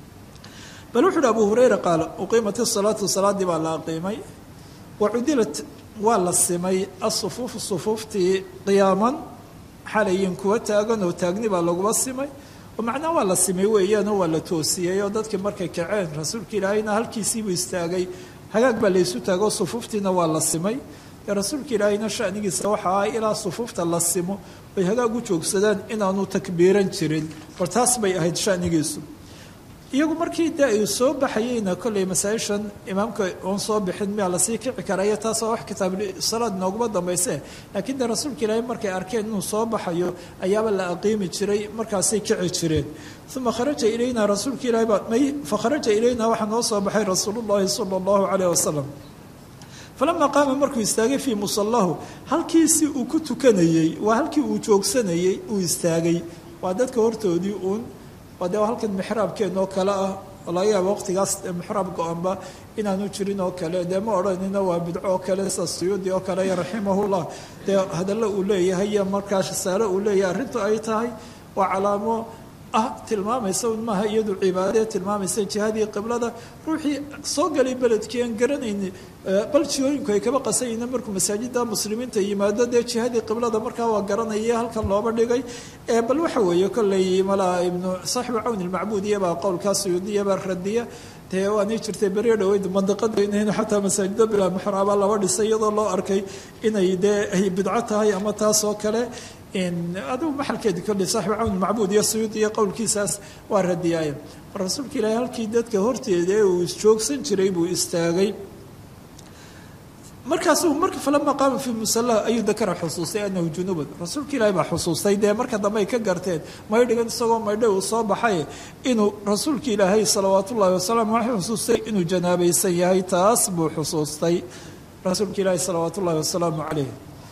bal wuxu uhi abu hurayra qaala uqiimat isalaatu salaadii baa la aqiimay wa cudilat waa la simay asufuufu sufuuftii qiyaaman xalayin kuwa taagan oo taagni baa laguma simay oo macnaa waa la simay weeyaanoo waa la toosiyey oo dadkii markay kaceen rasuulka ilaahayna halkiisiibuu istaagay hagaag baa laysu taagoo sufuuftiina waa la simay dee rasuulka ilaahayna shanigiisa waxa ah ilaa sufuufta la simo ay hagaag u joogsadaan inaanu takbiiran jirin bal taas bay ahayd shanigiisu iyagu markii dee ay soo baxayeyna kolley masaa-ishan imaamka oon soo bixin miyaa lasii kici karaya taasoo wax kitaabsalaad nooguma dambayse laakiin dee rasuulka ilaahay markay arkeen inuu soo baxayo ayaaba la aqiimi jiray markaasay kici jireen uma kharaja ilayna rasuulka ilahay baa may fakharaja ilayna waxaa noo soo baxay rasuulullahi sala allahu calayh wasalam falamaa qaama markuu istaagay fii musallahu halkiisii uu ku tukanayey waa halkii uu joogsanayey uu istaagay waa dadka hortoodii uun waa dee halkan mixraabkeen oo kale ah oo laga yaaba waqtigaas mixraab go-anba inaanu jirin oo kale dee ma odhanina waa bidco oo kale sa suyuudi oo kale raximahullah dee hadallo uu leeyahay iyo markaa shasaale uu leeyahay arrintu ay tahay waa calaamo ah tilmaamaysa un maaha iyadu cibaadee tilmaamaysa jihadii qiblada ruuxii soo galay beledkii aan garanayni bal jihooyinku ay kaba qasayina markuu masaajida muslimiinta yimaado dee jihadii qiblada markaa waa garanaya halkan looba dhigay bal waxa weeye kolley malaa ibnu saaxibu cawn ilmacbuud iyabaa qowlkaa suyuudiyabaa radiya dee waanay jirtay beriyo dhaweyd mandaqada inaynu xataa masaajida bilaa muxraaba laba dhisay iyadoo loo arkay inay dee ay bidco tahay ama taas oo kale adigu maxalkeedi kolley saaxibu cawn macbuud iyo suyuud iyo qowlkiisaas waa radiyaaye rasuulka ilaahay halkii dadka horteeda ee uu isjoogsan jiray buu istaagay markaasuu marka falama qaama fii musalla ayuu dakara xusuustay anahu junuban rasuulka ilaahay baa xusuustay dee marka dambe ay ka garteen maydhigan isagoo maydho uu soo baxay inuu rasuulka ilaahay salawaat ullaahi wasalaam waxay xusuustay inuu janaabaysan yahay taas buu xusuustay rasuulka ilaahay salawaat ullaahi wasalaamu calayh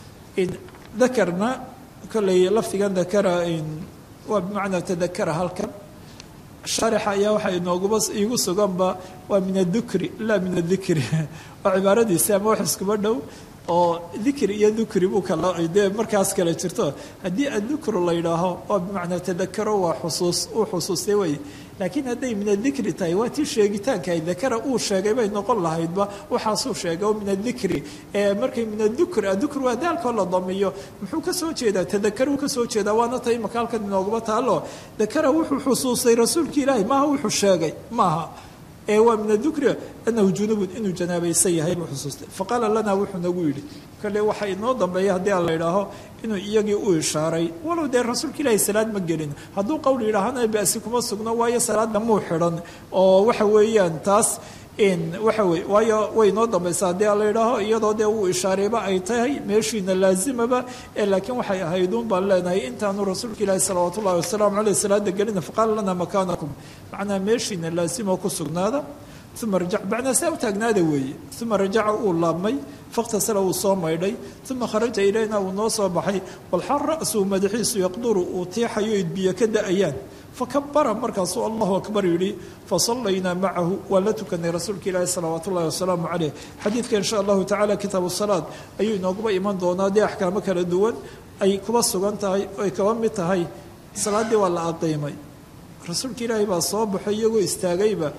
dakarna kolley lafdigan dakara waa bimacnaa tadakara halkan shaarixa ayaa waxaa inooguba iigu suganba waa min adukri laa min adikri waa cibaaradiisi ama wax iskuba dhow oo dikri iyo dukri buu kala dee markaas kale jirto haddii addukru la yidhaaho waa bimacnaa tadakaro waa xusuus uu xusuustay wey laakiin hadday min adikri tahay waa tii sheegitaankahay dakara uu sheegay bay noqon lahaydba waxaasuu sheegay oo min adikri markay min adukr adukr waa daalkoo la damiyo muxuu ka soo jeedaa tadakaruu ka soo jeedaa waana tay imaka halkan inooguma taalo dakara wuxuu xusuustay rasuulka ilaahi maaha wuxuu sheegay maaha ee waa min adukri anahu junubun inuu janaabaysan yahay buu xusuustay faqaala lana wuxuu nagu yidhi kale waxaa inoo dambeeya haddii aan la yidhaaho inuu iyagii u ishaaray walow dee rasuulka ilaahi salaad ma gelin hadduu qowl yidhaahana basi kuma sugno waayo salaadna muu xidhan oo waxa weeyaan taas waxa wey waayo way inoo dambaysa haddii aan la yidhaaho iyadoo dee uu ishaarayba ay tahay meeshiina laazimaba ee laakiin waxay ahayduun baan leenahay intaanu rasuulka ilaahi salawaat ullahi wasalaamu caleyh salaada gelina faqaala lana makaanakum macnaa meeshiina laazimo ku sugnaada uma rajac macnaa saa u taagnaada weeye uma rajaca uu laabmay fakhtasala uu soo maydhay uma kharaja ilayna uu noo soo baxay walxal ra'suu madaxiisu yaqduru uu tiixayo idbiyo ka da-ayaan fakabara markaasuu allahu akbar yidhi fasallaynaa macahu waa la tukanay rasuulka ilaahi salawaat ullahi wasalaamu caleyh xadiidka insha allahu tacala kitaabu salaad ayuu inooguba iman doonaa dee axkaamo kala duwan ay kuba sugan tahay ay kaba mid tahay salaaddii waa la aqiimay rasuulka ilaahi baa soo baxay iyagoo istaagayba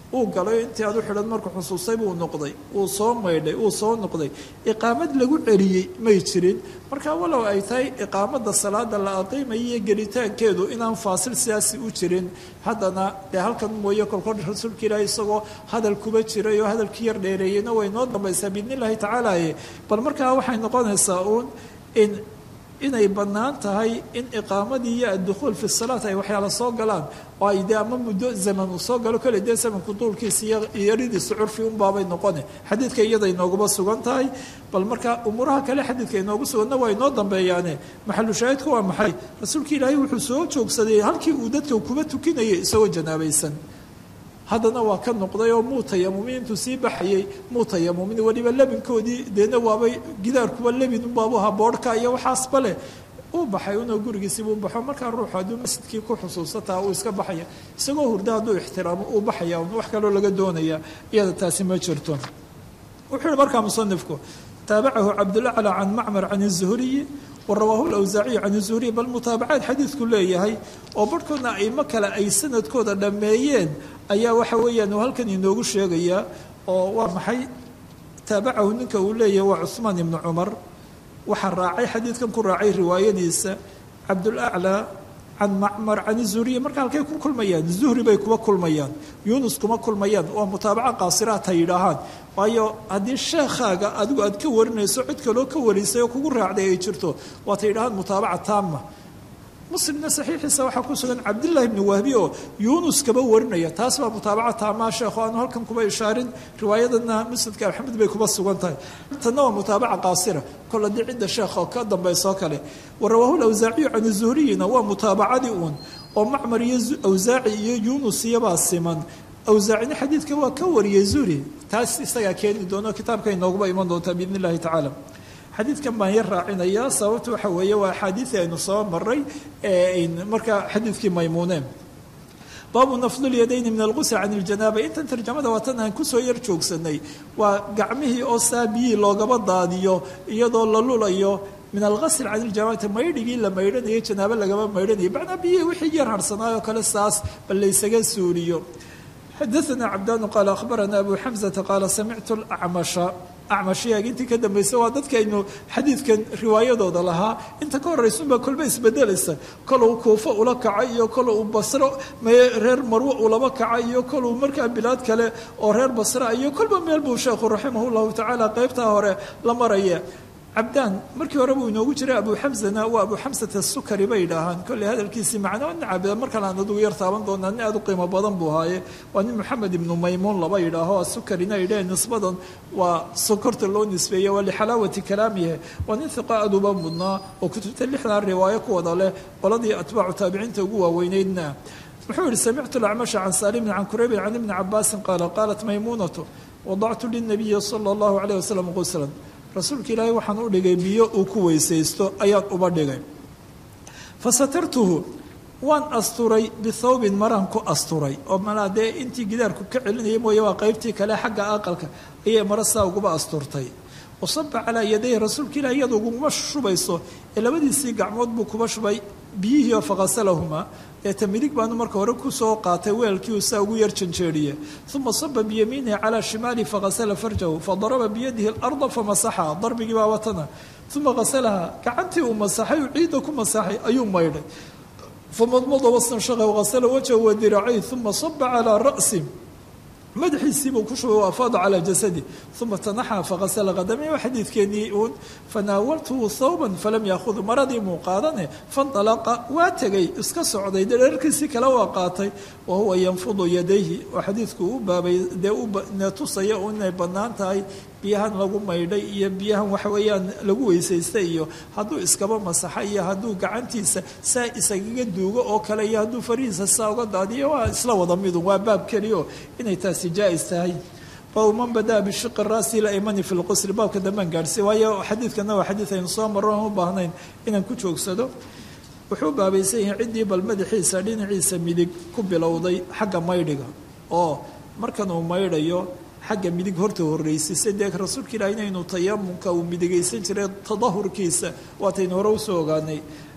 uu galay intii aad u xidhan markuu xusuustay buu noqday uu soo maydhay uu soo noqday iqaamad lagu celiyey may jirin marka walow ay tahay iqaamada salaada la aqiimaya iyo gelitaankeedu inaan faasil sidaasi u jirin haddana dee halkan mooye kolkol rasuulka ilaahi isagoo hadal kuba jiray oo hadalkii yar dheereeyeyna way noo dambaysaa biidn illahi tacaala bal markaa waxay noqonaysaa uun in inay bannaan tahay in iqaamadii iyo addukhuul fi salaat ay waxyaala soo galaan oo ay dee ama muddo zaman uu soo galo kale dee zamanku duulkiisa iyo yaridiisa curfi unbaabay noqone xadiidka iyada inooguma sugan tahay bal marka umuuraha kale xadiidka inoogu suganna waa inoo dambeeyaane maxalu shaahidku waa maxay rasuulka ilaahay wuxuu soo joogsaday halkii uu dadka kuba tukinayay isagoo janaabaysan haddana waa ka noqday oo muu tayamumin intuu sii baxayay muu tayamumin weliba lebinkoodii deedna waabay gidaarkuwa lebin unbaabu ahaa boodhka iyo waxaasba leh uu baxay unoo gurigiisiibuu baxo markaa ruuxu hadduu masjidkii ku xusuusataa uu iska baxaya isagoo hurda hadduu ixtiraamo uu baxaya un wax kaloo laga doonaya iyada taasi ma jirto wuxuu yihi markaa musanifku taabacahu cabdulacla can macmar can الzuhriyi warawaahu lawsaaciyu can zuhriy bal mutaabacaad xadiidku leeyahay oo barhkoodna aimo kale ay sanadkooda dhammeeyeen ayaa waxa weeyaan uu halkan inoogu sheegayaa oo waa maxay taabacahu ninka uu leeyahay waa cuhmaan ibnu cumar waxaa raacay xadiidkan ku raacay riwaayadiisa cabdulaclaa can macmar can zuhriy marka halkay ku kulmayaan zuhri bay kuba kulmayaan yunus kuma kulmayaan waa mutaabaca qaasiraat ha yidhaahaan waayo haddii sheekhaaga adigu aad ka warinayso cid kaloo ka warisay oo kugu raacday ay jirto waata yidhahaan mutaabaca taama muslimna saxiixiisa waxaa ku sugan cabdillahi bni wahbi oo yuunus kaba warinaya taas baa mutaabaca taamaa sheekho aanu halkan kuba ishaarin riwaayadana musnadka axmed bay kuba sugan tahay tanna waa mutaabaca qaasira kol haddii cidda sheekha ka dambaysoo kale warawaahu lawsaaciyu can zuhriyina waa mutaabacadii uun oo macmar iyo awsaaci iyo yuunus iyabaa siman awsaacina xadiidka waa ka wariyey zuhri taas isagaa keeni doono kitaabka inooguba iman doontaa biidn illahi tacaala xadiidkan baan yar raacinayaa sababta waxa weeye waa axaadiidii aynu soo maray markaa xadiidkii maymuuneen baabu nafdulyadayni min algusl can iljanaaba intan tarjamada waa tan aan kusoo yar joogsanay waa gacmihii oo saabiyii loogaba daadiyo iyadoo la lulayo min algasl can iljanaabati maydhigii la maydhanayo janaabo lagaba maydhanayo macnaa biyihii wixii yar harhsanaayoo kale saas bal laysaga suuliyo xadaana cabdaanu qaala akhbarana abu xamzata qaala samictu acmasha acmashiyaag intii ka dambaysa waa dadkaynu xadiidkan riwaayadooda lahaa inta ka horraysunbaa kolba isbedelaysa koluu kuufo ula kaca iyo koluu basro reer marwo ulaba kaca iyo koluu markaa bilaad kale oo reer basra iyo kolba meel buu sheekhu raximah llahu tacaala qeybtaa hore la maraya cabdaan markii hore buu inoogu jiray abu xamzana waa abu xamsata sukari bay idhaahaan kolley hadalkiisii macno nacabida mar kale aan adugu yar taaban doonaa nin aad u qiimo badan buu haaye waa nin moxamed ibnu maymuun laba yidhaaho sukarina idhee nisbadan waa sokorta loo nisbeeye waa lixalaawati kalaamihe waa nin hiqa aduba mudnaa oo kutubta lixdan riwaayo ku wada leh qoladii atbaacu taabiciinta ugu waaweyneydna wuxuu yihi samictu lacmasha can saalimin can kureybin can ibni cabaasin qaala qaalat maymuunatu wadactu linabiyi sala allahu calayh wasalam quslan rasuulka ilaahay waxaan u dhigay biyo uu ku weysaysto ayaan uba dhigay fa satartuhu waan asturay bithawbin maraan ku asturay oo malaa dee intii gidaarku ka celinayay mooye waa qaybtii kale xagga aqalka ayay mara saa uguba asturtay wasaba calaa yadayhi rasuulka ilahi iyada uguma shubayso ee labadiisii gacmood buu kuba shubay biyihii oo faqasalahumaa eeta midig baanu marka hore kusoo qaatay weelkii uu saa ugu yar janjeeriye uma saba biyamiinihi calaa shimaalihi faqasala farjahu fadaraba biyadihi alarda famasaxaha darbigii baa watana uma qasalaha gacantii uu masaxay uu ciidda ku masaxay ayuu maydhay famadmada wastanshaqa waqasala wajhahu wadiracay uma saba calaa ra'si madaxiisiibuu ku shubay waafaada calaa jasadi uma tanaxa faqasala qadamay waa xadiidkeenii uun fanaawaltuhu thawban falam yaakhud maradii muu qaadane fanalaqa waa tegay iska socday dee dherarkiisii kale waa qaatay wa huwa yanfudu yadayhi oo xadiidku u baabay dee une tusaya inay bannaan tahay biyahan lagu maydhay iyo biyahan waxa weeyaan lagu weysaystay iyo hadduu iskaba masaxa iyo hadduu gacantiisa saa isagaga duugo oo kale iyo hadduu farihiisa saa uga daadiyo waa isla wada midun waa baab keliyo inay taasi jaa-is tahay baabu man badaa bishiqi raasi laimani fi lqusri baabka dambaan gaadhsay waayo xadiidkana waa xadiid aynu soo marro aan u baahnayn inaan ku joogsado wuxuu baabaysan yahay ciddii bal madaxiisa dhinaciisa midig ku bilowday xagga maydhiga oo markan uu maydhayo xagga midig horta horreysisay dee rasuulka ilaah inaynu tayamunka uu midigaysan jiray tadahurkiisa waataynu hore usoo ogaanay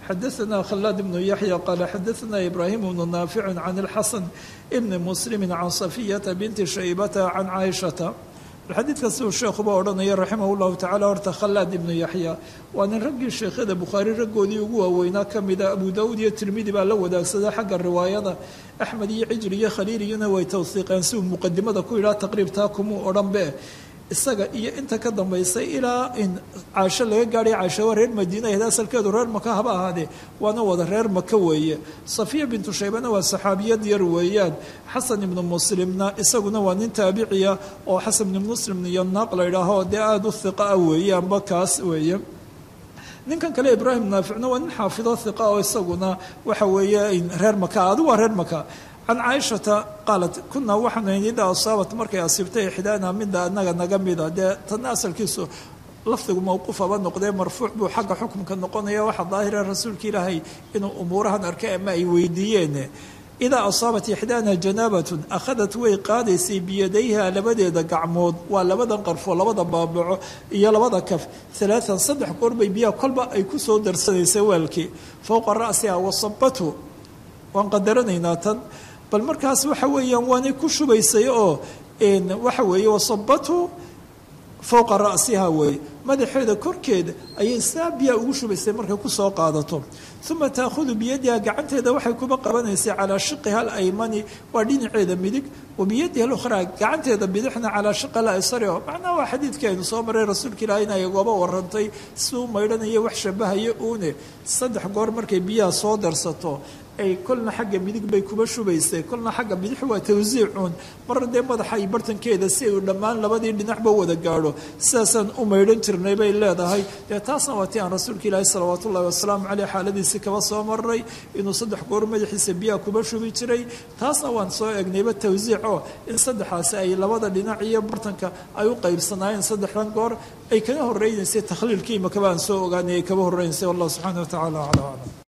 xadaثna khلاad بن yaحyى qala xadaثna ibrahim بن naafic can الxasan bn mslm can صafiyaةa binti shaybata can caaishaةa xadiidka siduu sheekhuba odhanaya raximah llahu tacala horta khalaad ibnu yaxya waa nin raggii sheekhyada bukhaari raggoodii ugu waaweynaa ka mida abu daawuud iyo tirmidi baa la wadaagsada xagga riwaayada axmed iyo cijri iyo khaliiliyuna way tawsiiqeen si uu muqadimada ku yidhaha taqriib taa kumuu odhan be isaga iyo inta ka dambaysay ilaa in caasho laga gaadhay caasho waa reer madiina ahayd asalkeedu reer maka haba ahaadee waana wada reer maka weeye safiya bintu shaybana waa saxaabiyad yar weeyaan xasan ibnu muslimna isaguna waa nin taabiciya oo xasan ibnu muslim iyo naaq la yidhaaho dee aada u hiqa ah weeyaanba kaas weeye ninkan kale ibraahim naaficna waa nin xaafido hiqa oo isaguna waxa weeye reer maka adigu waa reer maka can caaishata qaalat kunaa waxaanu idaa asaabat markay asiibtay ixdaana midda anaga naga mida dee tana asalkiisu lafdigu mawquufaba noqdee marfuuc buu xagga xukumka noqonaya waxaa daahira rasuulka ilaahay inuu umuurahan arkay ama ay weydiiyeen idaa asaabat ixdaana janaabatun akhadat way qaadaysay biyadayha labadeeda gacmood waa labadan qarfo labada baabaco iyo labada kaf alaaan saddex goor bay biyaha kolba ay ku soo darsanaysay weelkii fowqa ra'siha wasabatu waan qadaranaynaa tan bal markaas waxa weeyaan waanay ku shubaysay oo waxa weeye wasabatu fowqa ra'siha weeye madaxeeda korkeeda ayay saa biyaa ugu shubaysay markay kusoo qaadato uma taakhudu biyadiha gacanteeda waxay kuba qabanaysay calaa shiqiha alaymani waa dhinaceeda midig wa biyadiha alukhraa gacanteeda bidixna calaa shiqi alaysari oo macnaha waa xadiidkii aynu soo maray rasuulka ilaah in ay gooba warantay siduu maydhanaya wax shabahaya uune saddex goor markay biyaha soo darsato ay kolna xagga midig bay kuba shubaysay kolna xagga bidix waa tawsiicuun marna dee madaxa iyo bartankeeda si uu dhammaan labadii dhinacba wada gaadho sidaasaan u maydhan jirnay bay leedahay dee taasna waa ti aan rasuulka ilaahi salawaatu ullahi wasalaamu caleyh xaaladiisi kaba soo maray inuu saddex goor madaxiisa biyaha kuba shubi jiray taasna waan soo egnayba tawsiic oo in saddexaasi ay labada dhinac iyo bartanka ay u qaybsanaayeen saddexdan goor ay kaga horreynaysay takhliilkii imakaba aan soo ogaanay ay kaba horreynaysay wallahu subxaana wa tacala aclam aclam